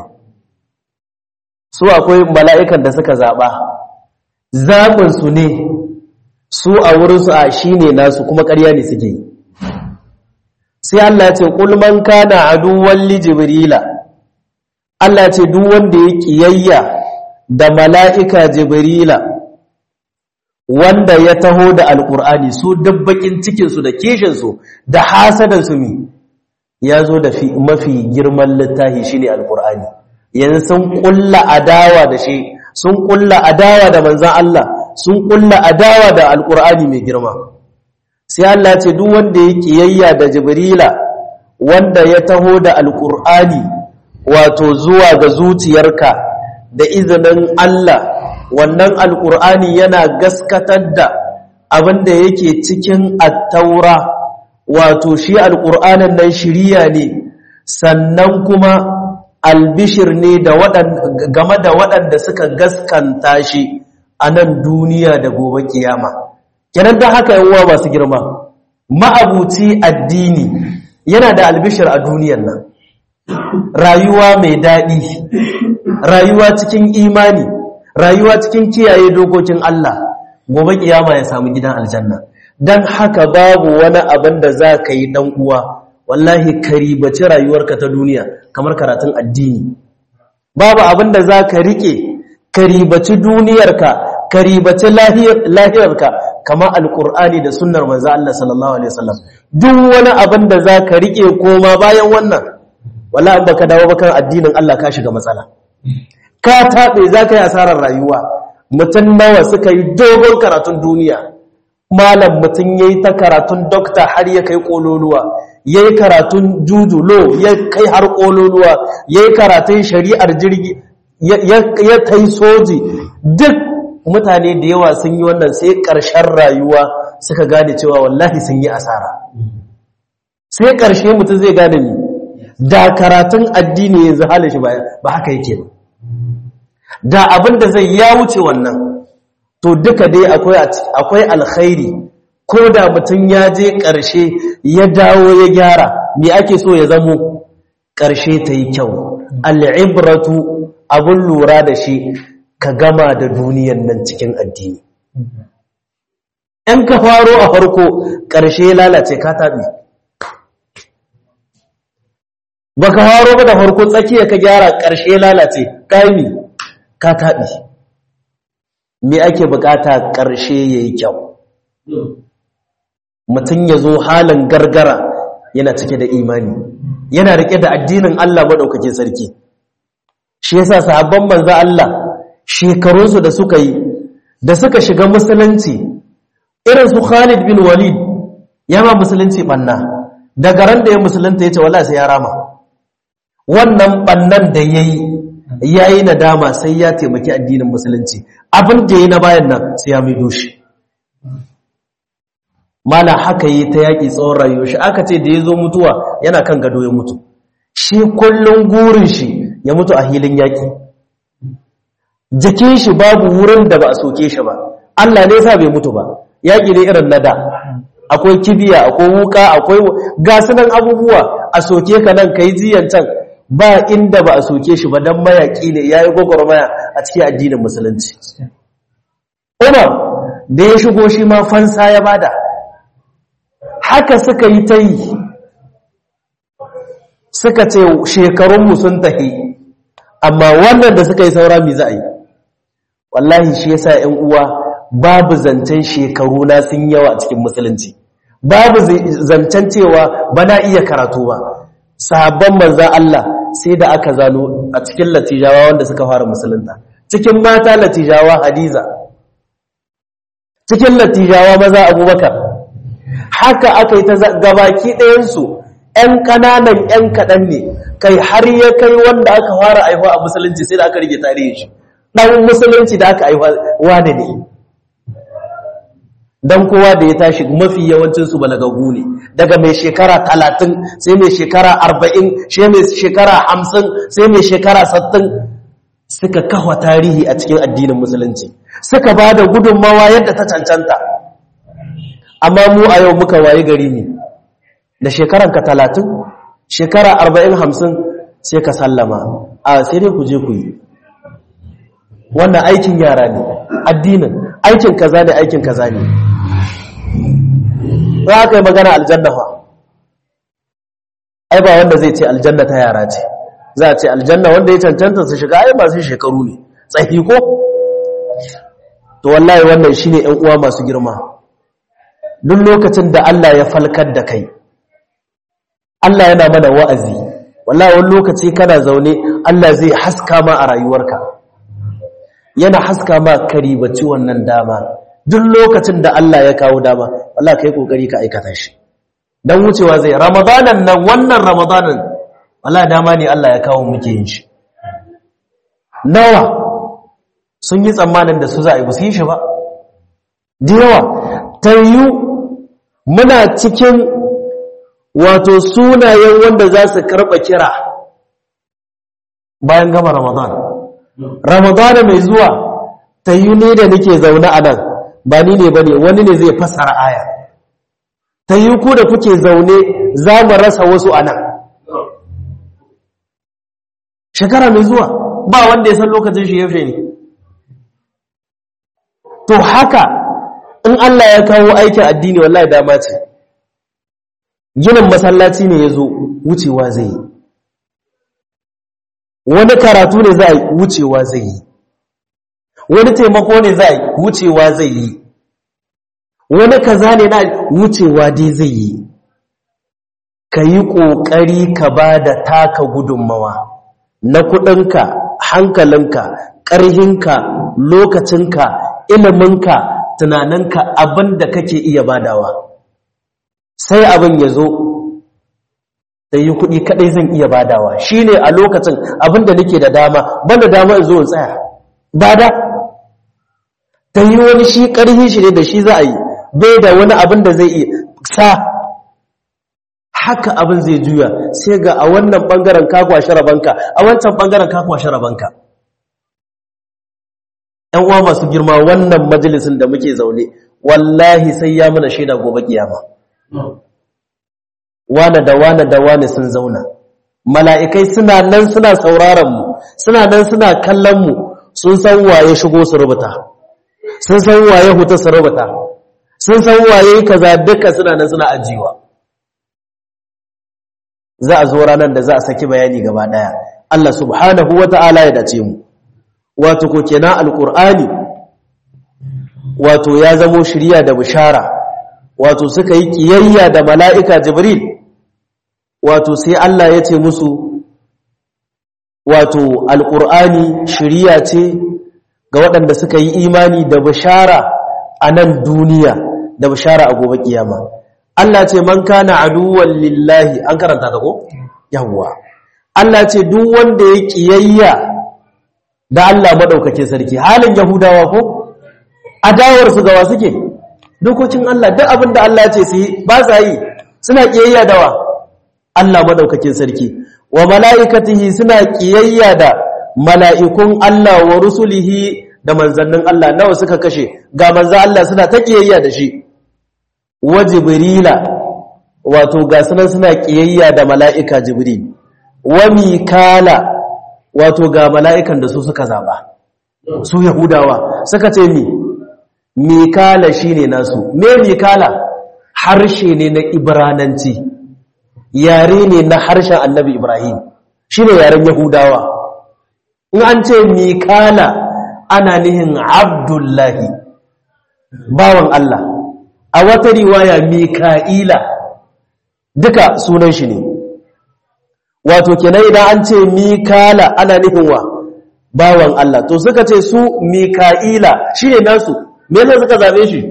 su akwai mala'ikan da suka zaba zabin su ne su a wurinsu a shi ne nasu kuma ƙarya ne suke yi sai Allah ce ƙulman kana aduwan li jibrila Allah ce duk wanda ya ƙiyayya da mala'ika jibrila wanda ya taho da alƙur'ani su dabbakin cikinsu da kishinsu da hasadansu mi ya zo da mafi girman littahi shi ne alƙur'ani yanzu sun ƙulla adawa da shi sun ƙulla adawa da manzan Allah sun kulla adawa da alkur'ani mai girma sai Allah ce duk wanda ya kiyayya da jibrila wanda ya taho da alkur'ani wato zuwa ga zuciyarka da izinin Allah wannan alkur'ani yana gaskatar da abinda yake cikin attaura wato shi alkur'anin nan shiriya ne sannan kuma albishir ne da game da waɗanda suka gaskanta shi a nan duniya da gobe kiyama kenan don haka yawa masu girma ma'abuci addini yana da albishir a duniyan nan rayuwa mai daɗi rayuwa cikin imani rayuwa cikin kiyaye dokokin Allah gobe kiyama ya samu gidan aljanna don haka babu wani abin da za ka yi ɗan uwa wallahi karibaci rayuwarka ta duniya kamar karatun addini babu abin da za ka riƙe karibaci duniyarka karibaci lahirarka kama alkur'ani da sunnar manzo Allah sallallahu alaihi wasallam duk wani abin da za ka rike koma bayan wannan wallahi baka dawo bakan addinin Allah ka shiga matsala ka tabe za ka yi asarar rayuwa mutum nawa suka yi dogon karatun duniya malam mutum yayi ta karatun dokta har ya kai kololuwa yayi karatun jujulo ya kai har kololuwa yayi karatun shari'ar jirgi ya tai soji duk mutane da yawa sun yi wannan sai ƙarshen rayuwa suka gane cewa wallahi sun yi asara sai ƙarshe mutum zai gane ni da karatun addini yanzu halin shi ba haka yake ba da abin da zai ya wuce wannan to duka dai akwai alkhairi ko da mutum ya je ƙarshe ya dawo ya gyara me ake so ya zamo ƙarshe ta yi kyau al'ibratu abin lura da shi ka gama da duniyan nan cikin addini ‘yan ka faro a farko ƙarshe lalace ka taɓi ba ka faro ba da farko tsakiya ka gyara ƙarshe lalace ƙami ka taɓi me ake bukata ƙarshe ya yi kyau mutum ya zo halin gargara yana cike da imani yana riƙe da addinin Allah maɗaukakin sarki shi yasa sahabban manzo Allah shekarunsu da suka yi da suka shiga musulunci irin su Khalid bin Walid ya ma musulunci banna daga ran da ya musulunta ya ce wallahi sai ya rama wannan bannan da yayi yayi nadama sai ya taimaki addinin musulunci abin da yayi na bayan nan sai ya maido shi mala haka yi ta yaki tsawon rayuwar shi aka ce da ya zo mutuwa yana kan gado ya mutu shi kullum gurin shi ya mutu a hilin yaƙi jikin shi babu wurin da ba a soke shi ba Allah ne sa bai mutu ba yaƙi ne irin na da akwai kibiya akwai wuka akwai gasunan abubuwa a soke ka nan kai jiyan can ba inda ba a soke shi ba don mayaƙi ne ya yi gwagwarmaya a cikin addinin musulunci umar da ya shigo shi ma fansa ya bada haka suka yi ta yi suka ce shekarunmu sun tafi amma wannan da suka yi saura mi za a yi wallahi shi yasa 'yan uwa babu zancen shekaru na sun yawa a cikin musulunci babu zancen cewa ba na iya karatu ba sahabban manza Allah sai da aka zano a cikin latijawa wanda suka fara musulunta cikin mata latijawa hadiza cikin latijawa maza abubakar haka aka yi ta gabaki ɗayansu ‘yan ƙananan ‘yan kaɗan ne kai har ya kai wanda aka fara aihuwa a musulunci sai da aka rige tarihin shi ɗan musulunci da aka aihuwa wane ne don kowa da ya tashi mafi yawancinsu balagagu ne daga mai shekara talatin sai mai shekara arba'in sai mai shekara hamsin sai mai shekara sattin suka kawa tarihi a cikin addinin musulunci suka ba da gudunmawa yadda ta cancanta amma mu a yau muka wayi gari ne da shekaranka talatin shekara arba'in hamsin sai ka sallama a sai dai ku je ku yi wannan aikin yara ne addinin aikin kaza ne aikin kaza ne za ka yi magana aljanna fa ai ba wanda zai ce aljanna ta yara ce za a ce aljanna wanda ya cancanta su shiga ai masu shekaru ne tsahi ko to wallahi wannan shine ƴan uwa masu girma duk lokacin da Allah ya falkar da kai Allah yana mana wa'azi wallahi wani lokaci kana zaune Allah zai haska ma a rayuwarka yana haska ma karibaci wannan dama duk lokacin da Allah ya kawo dama wallahi kai kokari ka aikata shi dan wucewa zai ramadanan nan wannan ramadanan wallahi dama ne Allah ya kawo muke yin shi nawa sun yi tsammanin da su za a yi ba su yi shi ba da yawa tayyu muna cikin wato sunayen wanda za su karɓa kira bayan gama ramadan ramadana mai zuwa tayyu ne da nake zaune a nan ba ni ne ba ne wani ne zai fasara aya tayyu ku da kuke zaune za mu rasa wasu a nan shekara mai zuwa ba wanda ya san lokacin shi yaushe ne to haka in Allah ya kawo aikin addini wallahi dama ce ginin masallaci ne ya zo wucewa zai yi wani karatu ne za a wucewa zai yi wani taimako ne za a wucewa zai yi wani kaza ne na wucewa dai zai yi ka yi ƙoƙari ka ba da taka gudunmawa na kuɗinka hankalinka ƙarhinka lokacinka iliminka tunaninka abin da kake iya badawa sai abin ya zo da yi kuɗi kaɗai zan iya badawa shi ne a lokacin abin da nake da dama banda dama in zo in tsaya bada ta yi wani shi ƙarhi shi ne da shi za a yi bai da wani abin da zai iya sa haka abin zai juya sai ga a wannan ɓangaren kakwashe rabanka a wancan ɓangaren kakwashe rabanka ‘yan uwa masu girma wannan majalisun da muke zaune wallahi sai ya mana shaida gobe kiyama wane da wane da wane sun zauna mala'ikai suna nan suna sauraron mu suna nan suna kallon mu sun san waye shigo su rubuta sun san waye huta su rubuta sun san waye kaza duka suna nan suna ajiwa za a zo ranar da za a saki bayani gaba daya Allah subhanahu wata'ala ya dace mu wato ko kenan alqur'ani wato ya zamo shiriya da bishara wato suka yi kiyayya da mala'ika jibril wato sai Allah ya ce musu wato alqur'ani shiriya ce ga waɗanda suka yi imani da bishara a nan duniya da bishara a gobe kiyama Allah ce man kana aduwwan lillahi an karanta ta ko yawwa Allah ce duk wanda ya kiyayya da Allah madaukakin sarki halin yahudawa ko adawar su gawa suke dokokin Allah duk abin da Allah ya ce su yi ba sa yi suna kiyayya dawa Allah madaukakin sarki wa mala'ikatihi suna ƙiyayya da mala'ikun Allah wa rusulihi da manzannin Allah nawa suka kashe ga manzan Allah suna ta ƙiyayya da shi wa jibrila wato ga sunan suna ƙiyayya da mala'ika jibril wa mikala wato ga mala'ikan da su suka zaba su yahudawa suka ce mi mikala shine nasu me mikala harshe ne na ibrananci yare ne na harshen annabi ibrahim shine yaren yahudawa in an ce mikala ana nihin abdullahi bawan Allah a wata riwaya mika'ila duka sunan shi ne wato kenan idan an ce mikala ana nihin wa bawan Allah to suka ce su mika'ila shine nasu me yasa suka zabe shi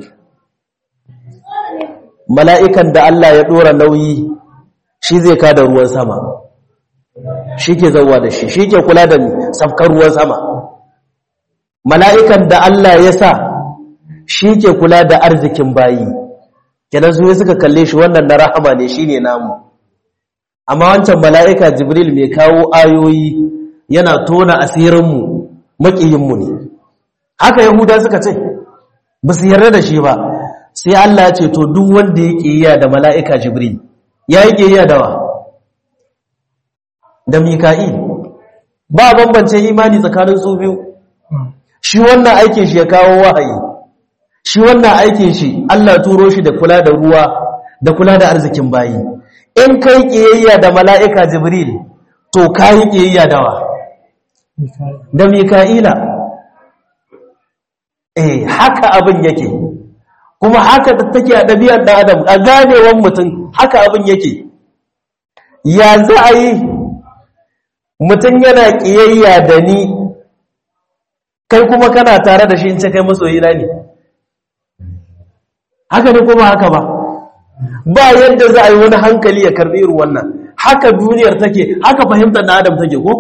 mala'ikan da Allah ya dora nauyi shi zai kada ruwan sama shi ke zauwa da shi shi ke kula da safkar ruwan sama mala'ikan da Allah ya sa shi ke kula da arzikin bayi kenan su suka kalle shi wannan na rahama ne shi ne namu amma wancan mala'ika jibril mai kawo ayoyi yana tona asirinmu maƙiyinmu ne haka yahuda suka ce ba su yarda da shi ba sai Allah ya ce to duk wanda ya ƙiyya da mala'ika jibril ya yi ƙiyya da wa da mika'il ba bambance imani tsakanin su biyu shi wannan aikin shi ya kawo wahayi shi wannan aikin shi Allah turo shi da kula da ruwa da kula da arzikin bayi in kai kiyayya da mala'ika jibril to kai kiyayya da wa da mika'ila eh haka abin yake kuma haka take a ɗabi'ar ɗan adam a ganewan mutum haka abin yake ya za a yi mutum yana kiyayya da ni kai kuma kana tare da shi in ce kai masoyina ne haka ne kuma haka ba ba yadda za a yi wani hankali ya karbi irin wannan haka duniyar take haka fahimtar na adam take ko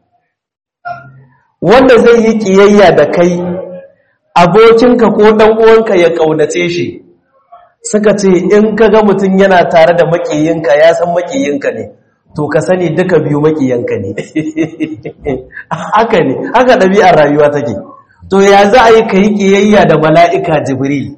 wanda zai yi kiyayya da kai abokinka ko dan uwanka ya kaunace shi suka ce in ka ga mutum yana tare da makiyinka ya san makiyinka ne to ka sani duka biyu makiyanka ne haka ne haka ɗabi'ar rayuwa take to ya za a yi ka yi ƙiyayya da mala'ika jibril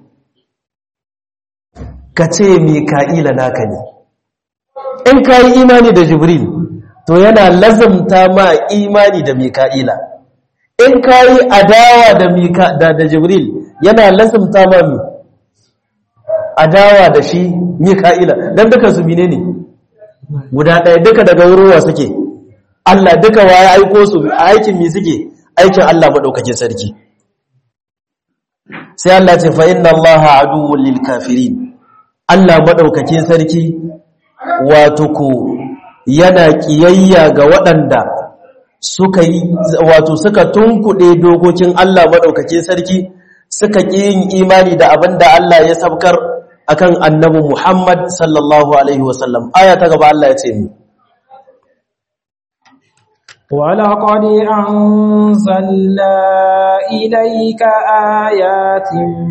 ka ce mika'ila naka ne in ka yi imani da jibril to yana lazamta ma imani da mika'ila in ka yi adawa da, da, jibril yana lazamta ma mi adawa da shi mika'ila don duka su mine ne guda ɗaya duka daga wurin wa suke Allah duka wa ya aiko su a aikin mi suke aikin Allah maɗaukakin sarki sai Allah ce fa inna Allah aduwwul lil kafirin Allah maɗaukakin sarki wato ko yana kiyayya ga waɗanda suka yi wato suka tunkuɗe dokokin Allah maɗaukakin sarki suka ƙi yin imani da abin da Allah ya sabkar akan annabi Muhammad sallallahu alaihi wasallam aya ta gaba Allah ya ce ni ولقد أنزلنا إليك آيات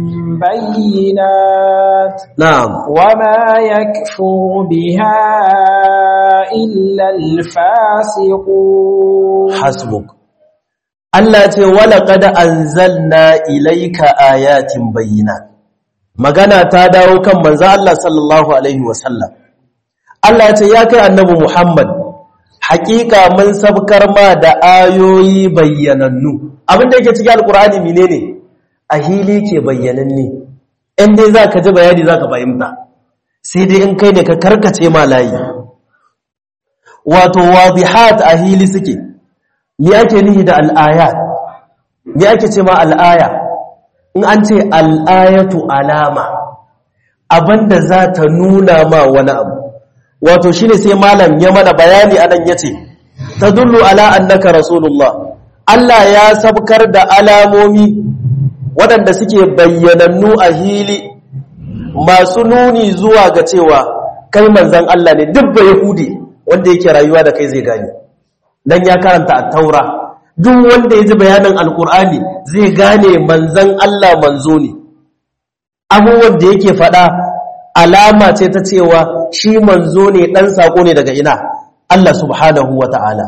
بينات نعم وما يكفر بها إلا الفاسقون حسبك Allah ce walaƙad anzalna ilaika ayatin bayyinat magana ta dawo kan manzo Allah sallallahu alaihi wasallam Allah ce ya kai annabi Muhammad hakika mun sabkar ma da ayoyi bayyanannu abinda yake cikin alkur'ani menene a hili ke bayyananne in dai zaka ji bayani zaka fahimta sai dai in kai ne ka karkace ma layi wato wadihat a hili suke me ake nihi da al'ayat me ake ce ma al'aya in an ce al'ayatu alama abinda za ta nuna ma wani abu wato shine sai malam ya mana bayani anan yace tadullu ala annaka rasulullah Allah ya sabkar da alamomi waɗanda suke bayyanannu a hili masu nuni zuwa ga cewa kai manzon Allah ne duk ba yahudi wanda yake rayuwa da kai zai gane dan ya karanta at-taura duk wanda ya ji bayanin alkur'ani zai gane manzon Allah manzo ne abubuwan da yake faɗa alama ce ta cewa shi manzo ne ɗan saƙo ne daga ina Allah subhanahu wa ta'ala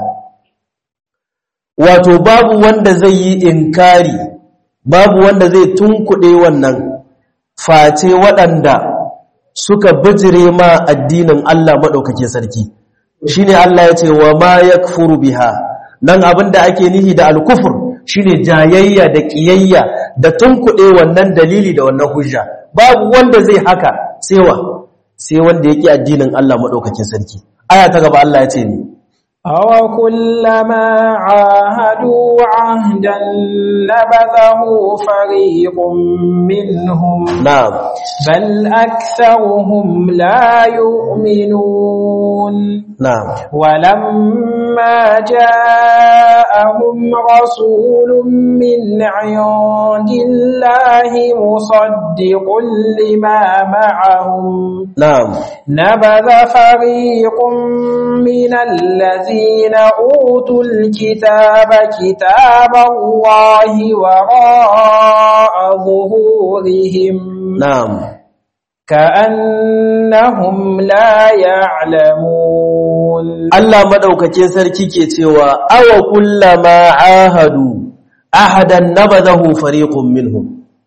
wato babu wanda zai yi inkari babu wanda zai tunkuɗe wannan face waɗanda suka bijire ma addinin Allah maɗaukake sarki shi ne Allah ya ce wa ma ya biha nan abinda ake nihi da alkufur shi ne jayayya da ƙiyayya da tunkuɗe wannan dalili da wannan hujja babu wanda zai haka sewa sai wanda ya ƙi addinin Allah maɗaukakin sarki aya ta gaba Allah ya ce ni أو كلما عاهدوا عهدا نبذه فريق منهم na'am بل أكثرهم لا يؤمنون na'am ولما جاءهم رسول من عند الله مصدق لما معهم na'am نبذ فريق من الذين أوتوا الكتاب كتاب الله وراء ظهورهم na'am كأنهم لا يعلمون Allah madaukakin sarki ke cewa awa kullama ahadu ahadan nabadahu fariqun minhum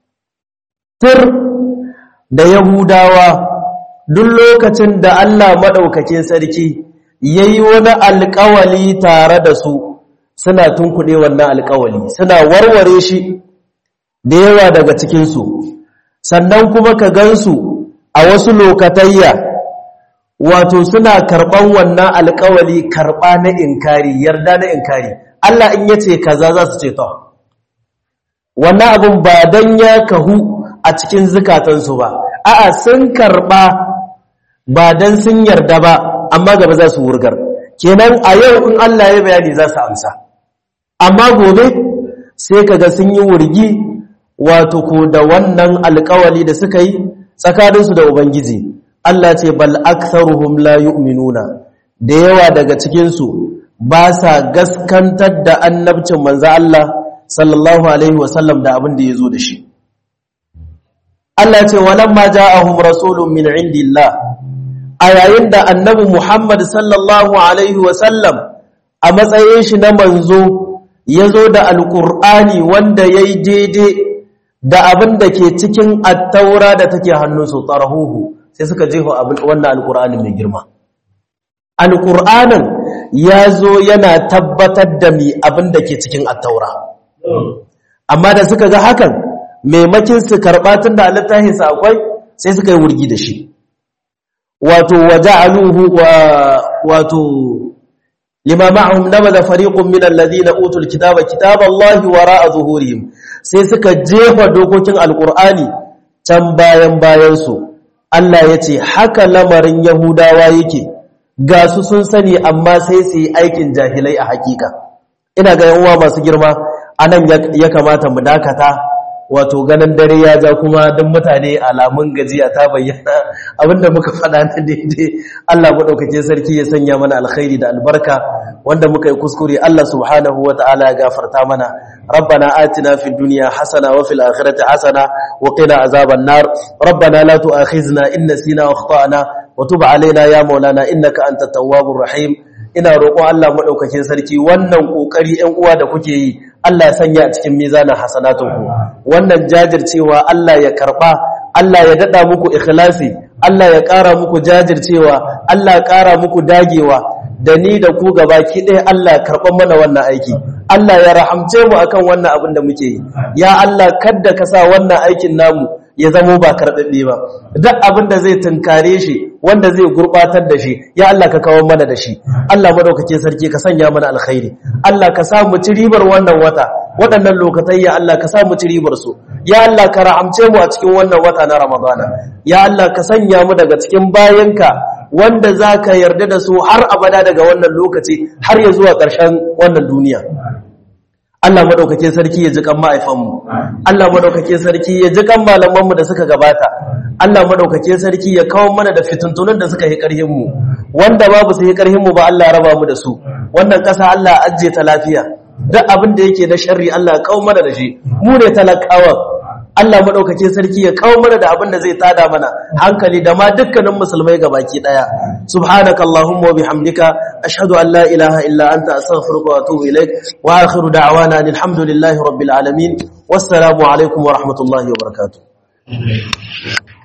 tir da yahudawa duk lokacin da Allah madaukakin sarki yayi wani alƙawali tare da su suna tunkuɗe wannan alƙawali suna warware shi da yawa daga cikin su sannan kuma ka gansu a wasu lokatayya wato suna karɓan wannan alƙawali karɓa na inkari yarda na inkari Allah in yace kaza za su ce to wannan abin ba dan ya kahu a cikin zukatansu ba a'a sun karɓa ba dan sun yarda ba amma gaba za su wurgar kenan a yau in Allah ya bayani za su amsa amma gobe sai kaga sun yi wurgi wato ko da wannan alƙawali da suka yi tsakaninsu da ubangiji Allah ce bal aktharuhum la yu'minuna da yawa daga cikin su ba sa gaskantar da annabcin manzo Allah sallallahu alaihi wasallam da abin da yazo da shi Allah ce walamma ja'ahum rasulun min indillah a yayin da annabi Muhammad sallallahu alaihi wasallam a matsayin shi na manzo yazo da alqur'ani wanda yayi daidai da abin da ke cikin attaura da take hannunsu tarahuhu sai suka jefa wannan alƙur'anin mai girma alƙur'anin ya zo yana tabbatar da mi abin da ke cikin attaura amma da suka ga hakan maimakin su karɓa tun da littafinsa akwai sai suka yi wurgi da shi wato waje aluhu wato lima ma'ahum nabada fariqun min alladhina utul kitaba kitaballahi wara'a zuhurihim sai suka jefa dokokin alqur'ani can bayan bayan su Allah yace haka lamarin yahudawa yake ga su sun sani amma sai su yi aikin jahilai a hakika ina ga yan uwa masu girma anan ya kamata mu dakata wato ganin dare ya ja kuma duk mutane alamun gajiya ta bayyana abinda muka faɗa na daidai Allah maɗaukake sarki ya sanya mana alkhairi da albarka wanda muka yi kuskure Allah subhanahu wa ta'ala ya gafarta mana rabbana atina fid dunya hasana wa fil akhirati hasana wa qina azaban nar rabbana la tu'akhizna in nasina wa akhtana wa tub alaina ya maulana innaka antat tawwabur rahim ina roƙon Allah maɗaukakin sarki wannan ƙoƙari ‘yan uwa da kuke yi Allah ya sanya a cikin mizanin hasanatunku wannan jajircewa Allah ya karɓa Allah ya daɗa muku ikhlasi Allah ya ƙara muku jajircewa Allah ya ƙara muku dagewa da ni da ku gabaki ɗaya Allah ya karɓar mana wannan aiki Allah ya rahamce mu akan wannan abin da muke yi ya Allah kadda ka sa wannan aikin namu ya zamo ba karɓaɓɓe ba duk abin da zai tunkare shi wanda zai gurɓatar da shi ya Allah ka kawo mana da shi Allah madaukake sarki ka sanya mana alkhairi Allah ka sa mu ci ribar wannan wata waɗannan lokatai ya Allah ka sa mu ci ribar su ya Allah ka rahamce mu a cikin wannan wata na Ramadana ya Allah ka sanya mu daga cikin bayanka wanda za ka yarda da su har abada daga wannan lokaci har ya zuwa ƙarshen wannan duniya Allah madaukake sarki ya ji kan ma'aifanmu Allah madaukake sarki ya ji kan malamanmu da suka gabata Allah madaukake sarki ya kawo mana da fituntunan da suka yi karhin mu wanda babu su yi karhin mu ba Allah ya raba mu da su wannan kasa Allah ajje ta lafiya duk abin da yake na sharri Allah ya kawo mana da shi mu ne talakawa Allah madaukake sarki ya kawo mana da abin da zai tada mana hankali da ma dukkanin musulmai gabaki daya subhanakallahumma wa bihamdika ashhadu an la ilaha illa anta astaghfiruka wa atubu ilaik wa akhiru da'wana alhamdulillahi rabbil alamin wassalamu alaikum wa rahmatullahi wa barakatuh